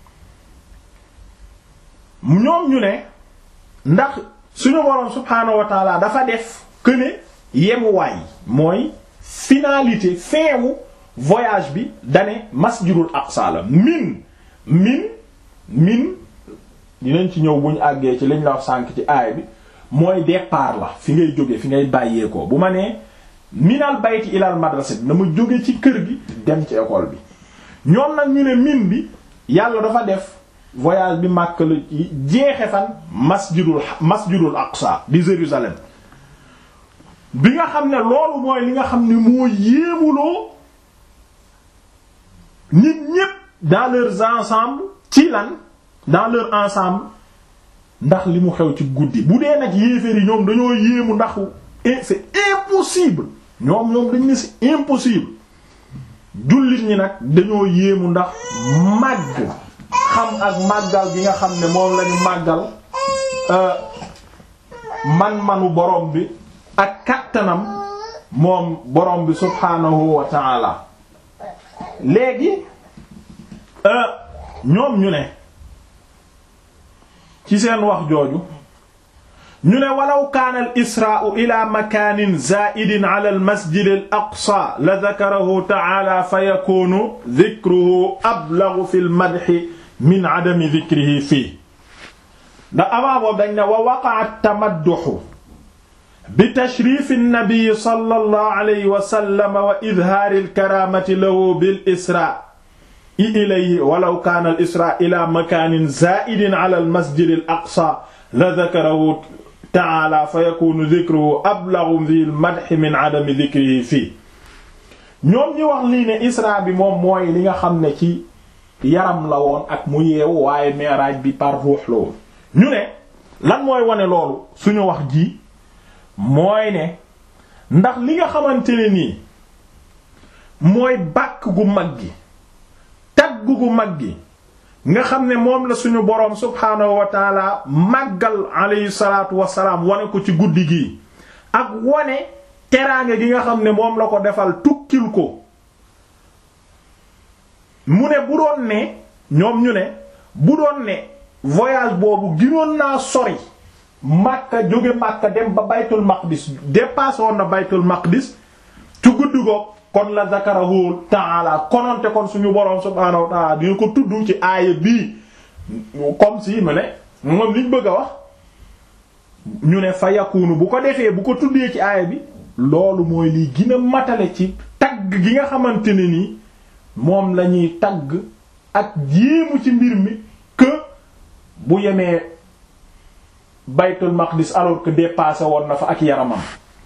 ñoom ñu ne ndax suñu boroom subhaanahu wa ta'aala dafa def que ne yemuwaay mooy finalité fin wu voyage bi dane masjidul aqsa la min min min dinañ ci ñëw buñ àggee ci liñ la wax sànk ci aay bi mooy départ la fi ngay jóge fi ngay bàyyeekoo bu ma nee minal bayti ilal madrasa bi na ma jóge ci kër gi dem ci école bi ñoom nag ñu ne min bi yàlla dafa def voyage bi màkk la jeexe fan masjidul masjidul aqsa di Jérusalem bi nga xam ne loolu mooy li nga xam ne moo yéemuloo nit ñépp dans leurs ensemble ci lan dans leur ensemble ndax li mu xew ci guddi bu dee nag yéeféer yi ñoom dañoo yéemu ndax c'est impossible ñoom ñoom dañ ne c'est impossible jullit ñi nag dañoo yéemu ndax màgg xam ak màggal gi nga xam ne moom lañu màggal man-manu borom bi ak kattanam moom borom bi subhaanahu wa ta'ala léegi ñoom ñu ne ci seen wax jooju ñu ne walaw kaana al israa'u ila makaanin zaa'idin ala al masjid al aqsa la dakarahu ta'ala fa yakunu dhikruhu ablaghu fi al madhi min adami dhikrihi fii ndax avant boobu dañ ne wa waqa'a at-tamadduhu bi tashrif an-nabi sallallahu alayhi wa sallam wa idhaar al-karaamati lahu bil israa i ilayhi walaw kaana al isra ila makaanin zaa'idin ala al masjid al aqsa la dhakarahu ta'ala fa yakunu dhikruhu ablaghu fi al madh min adami dhikrihi fii ñoom ñi wax lii ne isra bi moom mooy li nga xam ne ci yaram la woon ak mu yeewu waaye mi'raj bi par ruux la woon ñu ne lan mooy wane loolu suñu wax ji mooy ne ndax li nga xamante ne nii mooy bàkk gu mag gi tagg gu mag gi nga xam ne moom la suñu boroom subhaanahu wa taala màggal alayhi salaatu wasalaam wane ko ci guddi gi ak wane teraange gi nga xam ne moom la ko defal tukkil ko mu ne bu doon ne ñoom ñu ne bu doon ne voyage boobu ginoon naa sori Makka jóge Makka dem ba baytul maqdis dépassé woon na baytul maqdis ci guddi goog kon la zakarahu ta'ala kononte kon suñu boroom subhaanahu wa ta'ala dina ko tudd ci aaya bii comme si mu ne moom liñ bëgg a wax ñu ne fa yakunu bu ko defee bu ko tuddee ci aaya bi loolu mooy liy gën a matale ci tagg gi nga xamante ne ni moom la ñuy tagg ak jéemu ci mbir mi que bu yemee baytul maqdis alors que dépassé woon na fa ak yaramam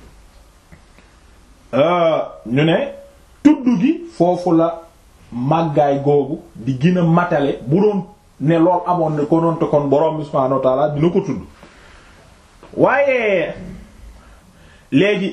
ñu ne tudd gi foofu la màggaay googu di gën a matale bu doon ne lool amoon ne ko noon te kon borom bi subhaanahu wa ta'ala dina ko tudd waaye léegi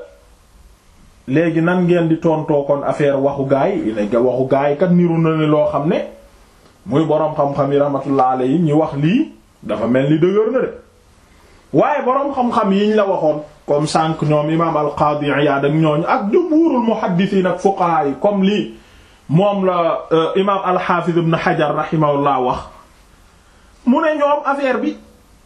léegi nan ngeen di tontoo kon affaire waxu gaay yi ne waxu gaay kat niru na ne loo xam ne muy boroom xam-xam yi rahmatullah alayhi ñi wax lii dafa mel ni dëgër na de waaye boroom xam-xam yiñ la waxoon comme sànq ñoom imaam al-Qadi Iyad ak ñooñu ak jumhuurul muhaddisiin ak fuqaha yi comme lii moom la imaam al-Hafiz ibn Hajar rahimahullah wax mu ne ñoom affaire bi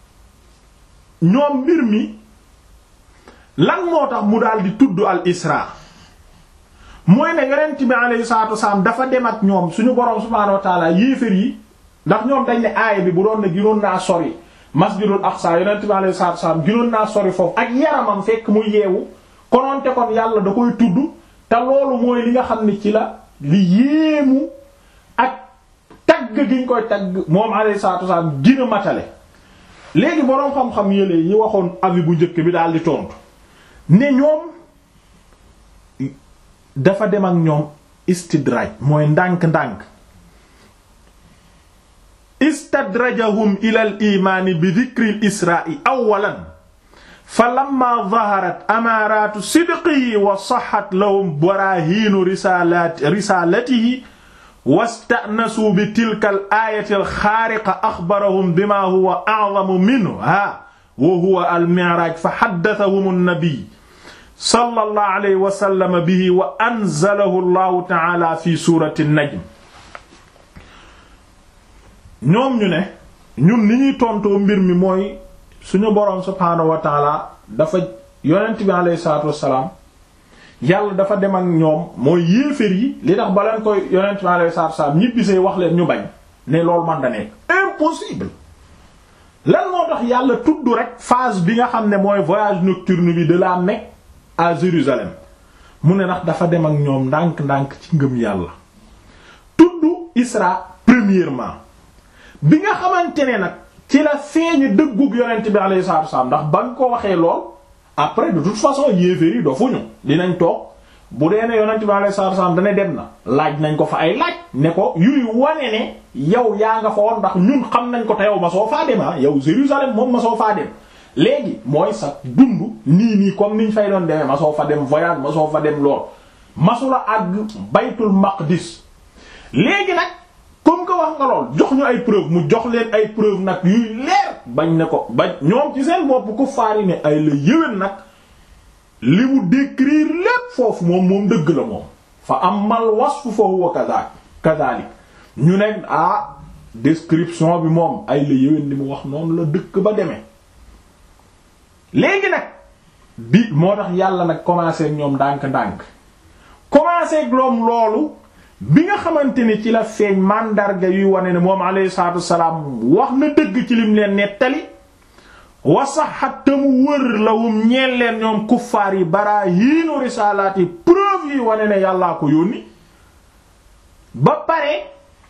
ñoom mbir mi lan moo tax mu daal di tudd al isra mooy ne yonent bi alayhi salaatu wasalaam dafa dem ak ñoom suñu boroom subhaanahu wa taala yéefér yi ndax ñoom dañ ne aaya bi bu doon ne ginoon naa sori masjidul aqsa yonent bi alayhi salaatu wasalaam ginoon naa sori foofu ak yaramam fekk mu yeewu konoonte kon yàlla da koy tudd te loolu mooy li nga xam ne ci la li yéemu ak tagg gi ñu koy tagg moom alayhi salaatu wasalaam gina matale léegi boroom xam-xam yële yi waxoon avis bu njëkk bi daal di tontu ne ñoom dafa dem ak ñoom istidraj mooy ndànk-ndànk istadrajahum ila al imaani bi dhikri al isra'i awalan fa lamma dhaharat amaaratu sidqihi wa sahhat lahum barahiinu risalati risalatihi wasta'nasu bi tilka al ayati al xaariqa axbarahum bima huwa a'zamu minha wa huwa al mi'raj fa haddathahum an-nabi sallallahu alayhi wa sallam bihi wa anzalahu allahu ta'ala fi surati an-najm ñoom ñu ne ñun ni ñuy tontoo mbir mi mooy suñu boroom subhaanahu wa ta'ala dafa yonent bi alayhi salaatu wassalaam yàlla dafa dem ak ñoom mooy yéeféer yi li tax ba leen koy yonent bi alayhi salaatu wassalaam ñibbisee wax leen ñu bañ ne loolu man da nekk impossible lan moo tax yàlla tudd rek phase bi nga xam ne mooy voyage nocturne bi de la Mecque à Jérusalem mu ne ndax dafa dem ak ñoom ndànk-ndànk ci ngëm yàlla tudd Isra premièrement bi nga xamante ne nag ci la feeñu dëggug yonent bi alayhi salaatu wasallam ndax ba nga ko waxee lool après de toute façon yéeféer yi dofuñu dinañ toog bu dee ne yonent bi alayhi salaatu wasallam dana dem na laaj nañ ko fa ay laaj ne ko yuy wane ne yow yaa nga fa woon ndax ñun xam nañ ko te yow ma soo faa dem ah yow Jérusalem moom ma soo faa dem léegi mooy sa dund nii nii comme niñ fay doon demee ma soo fa dem voyage ma soo fa dem lool masula àgg baytul maqdis léegi nag comme que wax nga lool jox ñu ay preuve mu jox leen ay preuve nag yuy leer bañ ne ko bañ ñoom ci seen bopp ko faari ne ay la yéwén nag li mu décrire lépp foofu moom moom dëgg la moom fa amal wasfu fa huwa kadhalik kadhalik ñu ne ah description bi moom ay la yéwén li mu wax noonu la dëkk ba demee léegi nag bi moo tax yàlla nag commencé ak ñoom ndànk-ndànk commencé ak loom loolu bi nga xamante ni ci la feeñ mandarga yuy wane ne moom alayhi salaatu wassalaam wax na dëgg ci lim leen nettali wasaxat te mu wër lawum ñeel leen ñoom kuffaar yi baraahiinu risaalaat yi preuve yi wane ne yàllaa ko yónni ba pare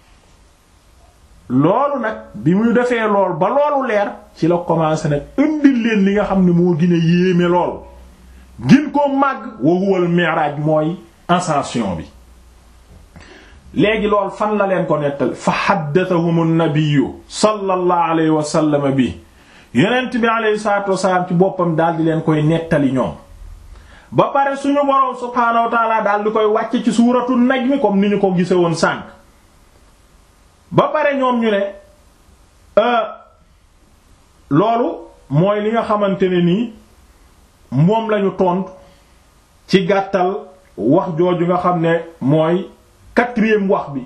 loolu nag bi muy defee lool ba loolu leer ci la commencé nag indil leen li nga xam ne moo gën a yéeme lool gin ko màgg wa huwal mi'raj mooy ascension bi léegi lool fan la leen ko nettal fa haddathahum an-nabiyyu sallallahu alayhi wa sallam bi yonent bi alayhi salatu wasalaam ci boppam daal di leen koy nettali ñoom ba pare suñu boroom subhaanahu wa ta'ala daal di koy wàcc ci suuratu najm comme ni ñu ko gise woon sànq ba pare ñoom ñu ne loolu mooy li nga xamante ne nii moom lañu tontu ci gàttal wax jooju nga xam ne mooy quatrième wax bi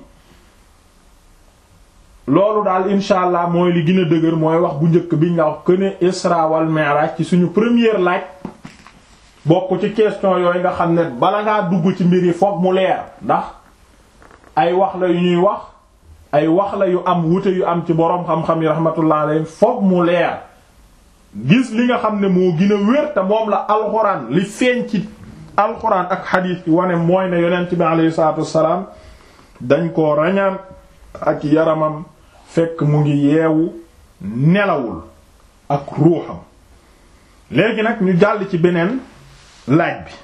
loolu daal insha allah mooy li gën a dëgër mooy wax bu njëkk biñ la wax que ne Isra wal Mi'raj ci suñu première laaj bokk ci question yooyu nga xam ne bala ngaa dugg ci mbir yi fokk mu leer ndax ay wax la yu ñuy wax ay wax la yu am wute yu am ci boroom xam-xam yi rahmatullah alayhi fokk mu leer gis li nga xam ne moo gën a wér te moom la alxuraan li feeñ ci alxuraan ak xadiis yi wane mooy ne yonent bi alayhi salaatu wassalaam dañ koo rañaan ak yaramam fekk mu ngi yeewu nelawul ak ruuxam léegi nag ñu jàll ci beneen laaj bi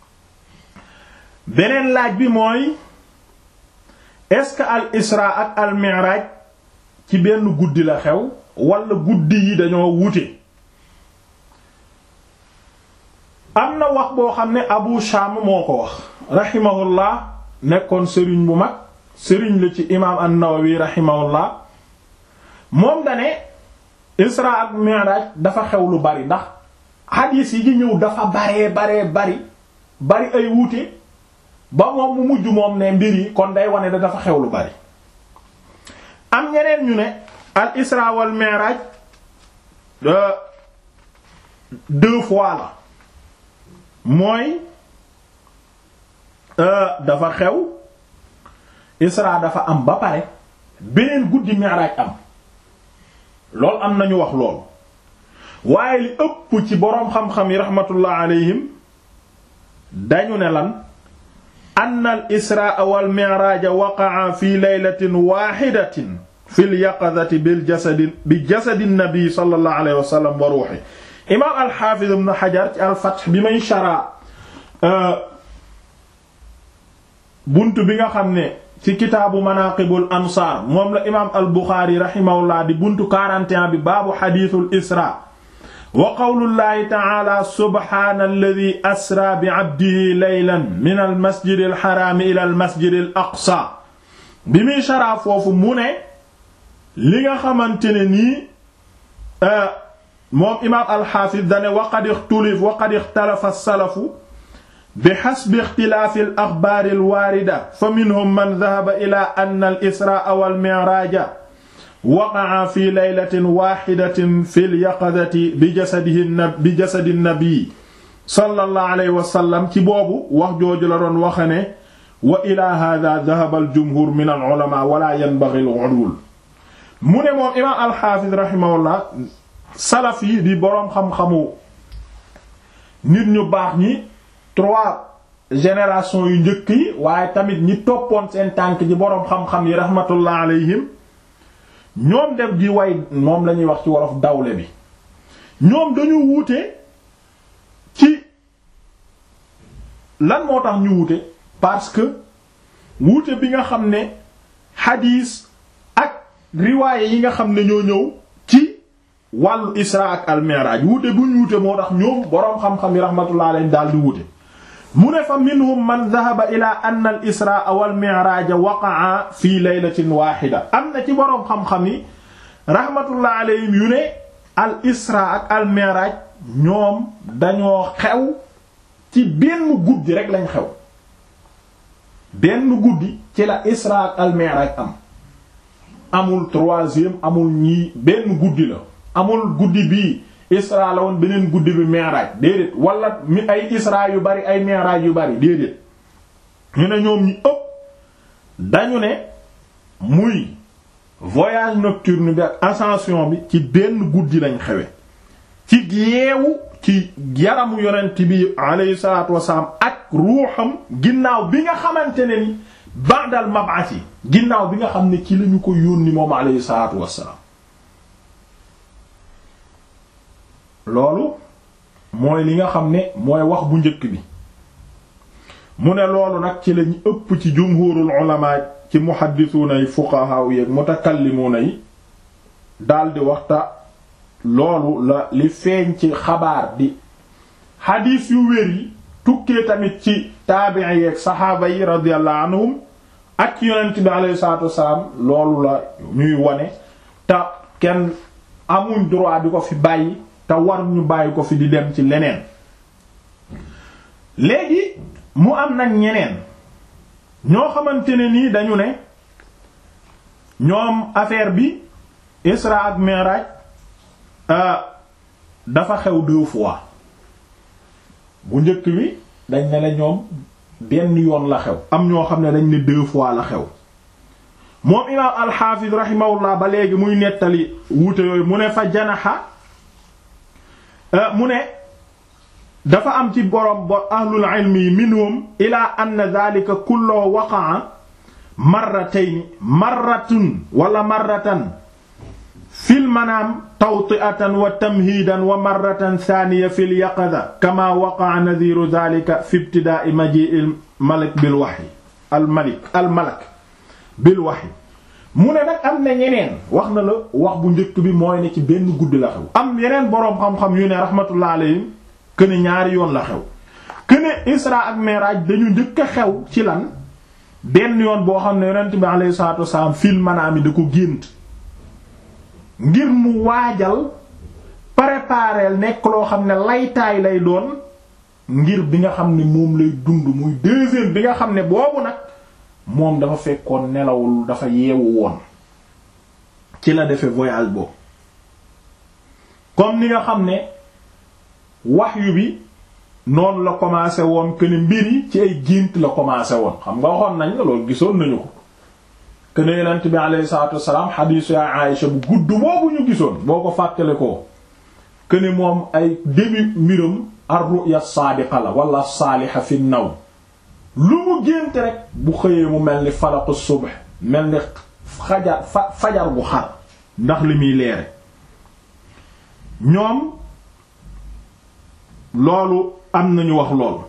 beneen laaj bi mooy est-ce que al isra ak al mi'raj ci benn guddi la xew wala guddi yi dañoo wute am na wax boo xam ne Abu Sham moo ko wax rahimahullah nekkoon sëriñ bu mag sëriñ la ci imaam an-Nawawi rahimahullah moom dane isra ak mi'raj dafa xew lu bari ndax hadis yi di ñëw dafa baree baree bari bari ay wuute ba moom mu mujj moom ne mbir yi kon day wane da dafa xew lu bari am ñeneen ñu ne al isra wal mi'raj deux fois la mooy dafa xew isra dafa am ba pare beneen guddi mi'raj am loolu am nañu wax loolu waaye li ëpp ci boroom xam-xam yi rahmatullah alayhim dañu ne lan anna al israa wal mi'raaj waqa'a fi laylatin waahidatin fi al yaqadati bil jasadi bi jasadi nabi sallallahu alayhi wa sallam wa ruuhi imaam al haafiz ibn hajar ci al fath bi may shara buntu bi nga xam ne ci kitaabu manaqibul ansaar moom la imaam al buxaari rahimahullah di buntu 41 bi baabu xadiisul isra wa qawlullahi ta'ala subhaana alladi asra bi abdihi laylan min al masjid al xaraami ila al masjid al aqsa bi muy sharaa foofu mu ne li nga xamante ne nii moom imaam al xaafis dane wa qad ixtulif wa qad ixtalafa salafu bi xasbi ixtilaafi al axbaari al waarida fa minhum man dahaba ila anna al israa wal mi'raaja waqa'a fi laylatin waahidatin fil yaqadati bi jasadihi bi jasadi nabi sallallahu alayhi wa sallam ci boobu wax jooju la doon waxe ne wa ila hada dahaba al jumhur min al ulama wala yanbaghi al ghulul mu ne moom imaam al xaafis rahimahullah salaf yi di boroom xam-xamu nit ñu baax ñi trois génération yu njëkk yi waaye tamit ñi toppoon seen tànk ci boroom xam-xam yi rahmatullah alayhim ñoom def di way moom lañuy wax ci wolof dawle bi ñoom dañu wuute ci lan moo tax ñu wuute parce que wuute bi nga xam ne xadiis ak riwaaye yi nga xam ne ñoo ñëw ci wàllu isra ak al-mi'raj wuute bu ñu wuute moo tax ñoom boroom xam-xam yi rahmatullah alayhim daal di wuute mu ne fa minhum man dhahaba ila anna al israa wal mi'raaj waqa'a fi laylatin waahida am na ci boroom xam-xam yi rahmatullah alayhim yu ne al israa ak al mi'raaj ñoom dañoo xew ci benn guddi rek lañ xew benn guddi ci la israa ak al mi'raaj am amul troisième amul ñii benn guddi la amul guddi bii isra la woon beneen guddi bi mi'raj déedéet wala mi ay isra yu bari ay mi'raj yu bari déedéet ñu ne ñoom ñi ëpp dañu ne muy voyage nocturne bi ak ascension bi ci benn guddi lañ xewe ci yeewu ci yaramu yonent bi alayhi salaatu wasalaam ak ruuxam ginnaaw bi nga xamante ne ni ba'dal mab'ath yi ginnaaw bi nga xam ne ci lañu ko yónni moom alayhi salaatu wasalaam loolu mooy li nga xam ne mooy wax bu njëkk bi mu ne loolu nag ci lañu ëpp ci jumhurul ulama ci muhaddisuuna yi fuqaha yi ak mutakallimuuna yi daldi waxta loolu la li feeñ ci xabaar di xadiis yu wér yi tukkee tamit ci taabi'i yi ak saxaaba yi radiyallahu anhum ak yonent bi alayhi salaatu wassalaam loolu la ñuy wone te kenn amuñ droit di ko fi bàyyi te war ñu bàyyi ko fi di dem ci leneen léegi mu am nag ñeneen ñoo xamante ne nii dañu ne ñoom affaire bi Isra ak Mi'raj dafa xew deux fois bu njëkk bi dañ ne la ñoom benn yoon la xew am ñoo xam ne dañ ne deux fois la xew moom imaam al-Hafiz rahimahullah ba léegi muy nettali wuute yooyu mu ne fa janaxa mu ne dafa am ci borom ba ahlul ilmi yi minhum ila anna dhalika kullu waqa'a marratayn marratun wala marratan fil manaam tawti'atan wa tamhiidan wa marratan thaniya fi lyaqada kama waqa'a nadhiru dhalika fi ibtidaa'i maji'il malik bil wahyi al malik al malak bil wahyi mu ne nag am na ñeneen wax na la wax bu njëkk bi mooy ne ci benn guddi la xew am yeneen boroom xam-xam yu ne rahmatullah alayhim këne ñaari yoon la xew këne isra ak mi'raj dañu njëkk a xew ci lan benn yoon boo xam ne yonent bi alayhi salaatu wasalaam fil manaami da ko gént ngir mu waajal préparer nekk loo xam ne laytaay lay doon ngir bi nga xam ne moom lay dund muy deuxième bi nga xam ne boobu nag moom dafa fekkoon nelawul dafa yeewu woon ci la defee voyage boobu comme ni nga xam ne wahyu bi noonu la commencé woon que ne mbir yi ci ay gént la commencé woon xam nga waxoon nañ la loolu gisoon nañu ko que ne yonent bi alayhi salaatu wassalaam xadiisu ya Aïcha bu gudd boobu ñu gisoon boo ko fàttale ko que ne moom ay début mbiram ar-ru'ya saadiqa la wala saaliha fi naw lu mu gént rek bu xëyee mu mel ni falaqu subh mel ni xajar fa fajar bu xar ndax li muy leere ñoom loolu am nañu wax loolu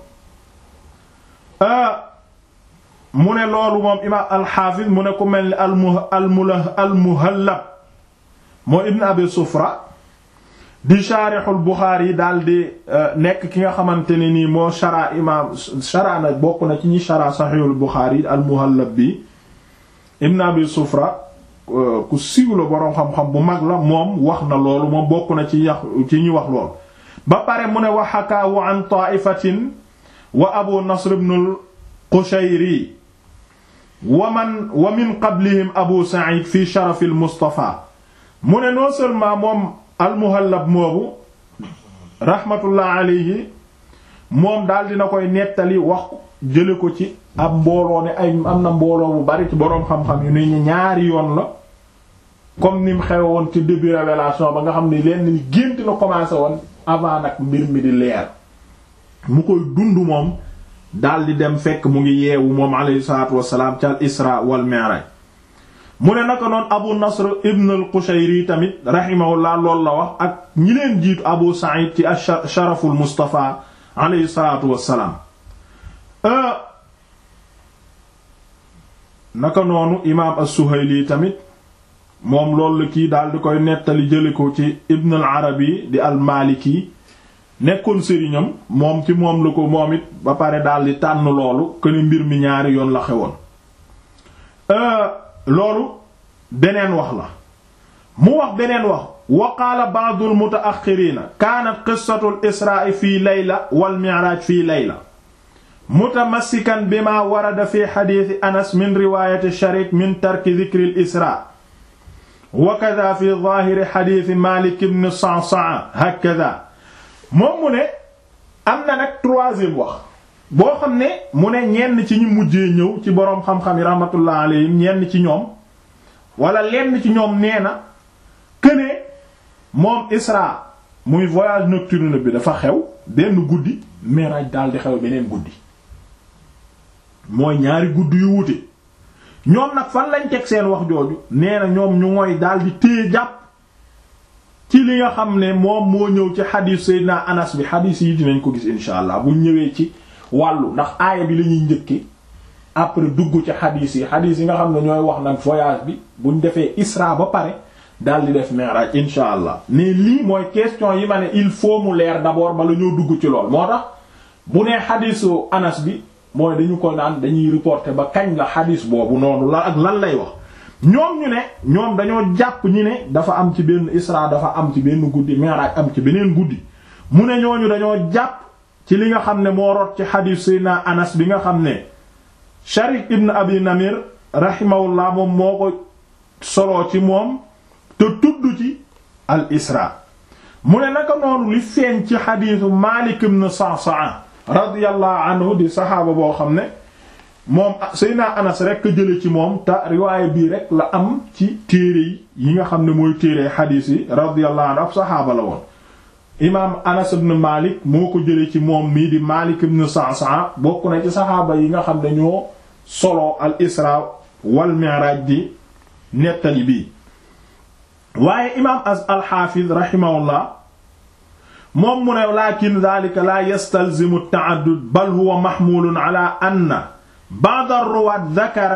mu ne loolu moom imaam alxaafis mu ne ku mel ni almu almula almuhallab moo ibn abi sufra di shaarixul buxaari yi daal di nekk ki nga xamante ne nii moo shara imaam shara na bokk na ci ñi shara saxiixul buxaari almuhallab bi ibn abi sufra ku siiw la boroom xam-xam bu mag la moom wax na loolu moom bokk na ci yax ci ñi wax loolu ba pare mu ne wa xakaawu an taaifatin wa abu nasr ibn al qushayri wa man wa min qablihim abu sa'id fi sharaf al mustafa mu ne non seulement moom al muhallab moobu rahmatullah alayhi moom daal dina koy nettali wax jële ko ci ab mbooloo ne ay am na mbooloo bu bari ci boroom xam-xam yu ne ñaari yoon la comme ni mu xew woon ci début révélation ba nga xam ne leen ni gént la commencé woon avant nag mbir mi di leer mu koy dund moom daal di dem fekk mu ngi yeewu moom alayhi salaatu wassalaam ca al isra wal mi'raj mu ne naka noon abu nasr ibn al qushayri tamit rahimahullah loolu la wax ak ñi leen jiitu abu sa'id ci sharaful mustafa alayhi salaatu wassalaam naka noonu imaam as-suhayli tamit moom loolu la kii daal di koy nettali jële ko ci ibn al arabi di al maliki nekkoon sëriñam moom ci moom la ko moom it ba pare daal di tànn loolu këni mbir mi ñaari yoon la xewoon loolu beneen wax la mu wax beneen wax wa qaala ba'du al mutaaxiriina kaanat qissatu al israa fii layla wal mi'raaj fii layla mutamassikan bima warada fi xadiisi anas min riwaayati sharik min tarki dikri al israa wa kadha fi zaahiri xadiisi maalik ibn sa'sa'a hakadha moom mu ne am na nag troisième wax boo xam ne mu ne ñenn ci ñu mujjee ñëw ci boroom xam-xam yi rahmatullah alayhim ñenn ci ñoom wala lenn ci ñoom nee na këne moom Isra muy voyage nocturne bi dafa xew benn guddi Mi'raj daal di xew beneen guddi mooy ñaari guddi yu wute ñoom nag fan lañ teg seen wax jooju nee na ñoom ñu mooy daal di téye jàpp ci li nga xam ne moom moo ñëw ci xadiis Seydina Anas bi xadiis yi dinañ ko gis insha allah buñ ñëwee ci wàllu ndax aaya bi la ñuy njëkke après dugg ci xadiis yi xadiis yi nga xam ne ñooy wax nag voyage bi buñ defee Isra ba pare daal di def Mi'raj insha allah mais lii mooy question yi ma ne il faut mu leer d'abord bala ñoo dugg ci lool moo tax bu nee xadiisu Anas bi mooy dañu ko naan dañuy reporter ba kañ la xadiis boobu noonu la ak lan lay wax ñoom ñu ne ñoom dañoo jàpp ñi ne dafa am ci benn Isra dafa am ci benn guddi Mi'raj am ci beneen guddi mu ne ñooñu dañoo jàpp ci li nga xam ne moo rot ci xadiis Seydina Anas bi nga xam ne Sharik ibn Abi Namir rahimahullah moom moo ko soloo ci moom te tudd ci al Isra mu ne naka noonu li feeñ ci xadiisu Maalik ibn Sa'sa'a radiyallahu anhu di saxaaba boo xam ne moom Seydina Anas rek jële ci moom te riwaaya bii rek la am ci téere yi nga xam ne mooy téere xadiis yi radiyallahu anhu ab saxaaba la woon imaam Anas ibn Malik moo ko jële ci moom mii di Malik ibn Sa'sa'a bokk na ci saxaaba yi nga xam ne ñoo solo al Isra wal Mi'raj di nettali bii waaye imaam as alxaafiz rahimahullah moom mu ne lakin dhalika la yastalzimu at-ta'addud bal huwa mahmulun ala anna ba'd ar-ruwaat dhakara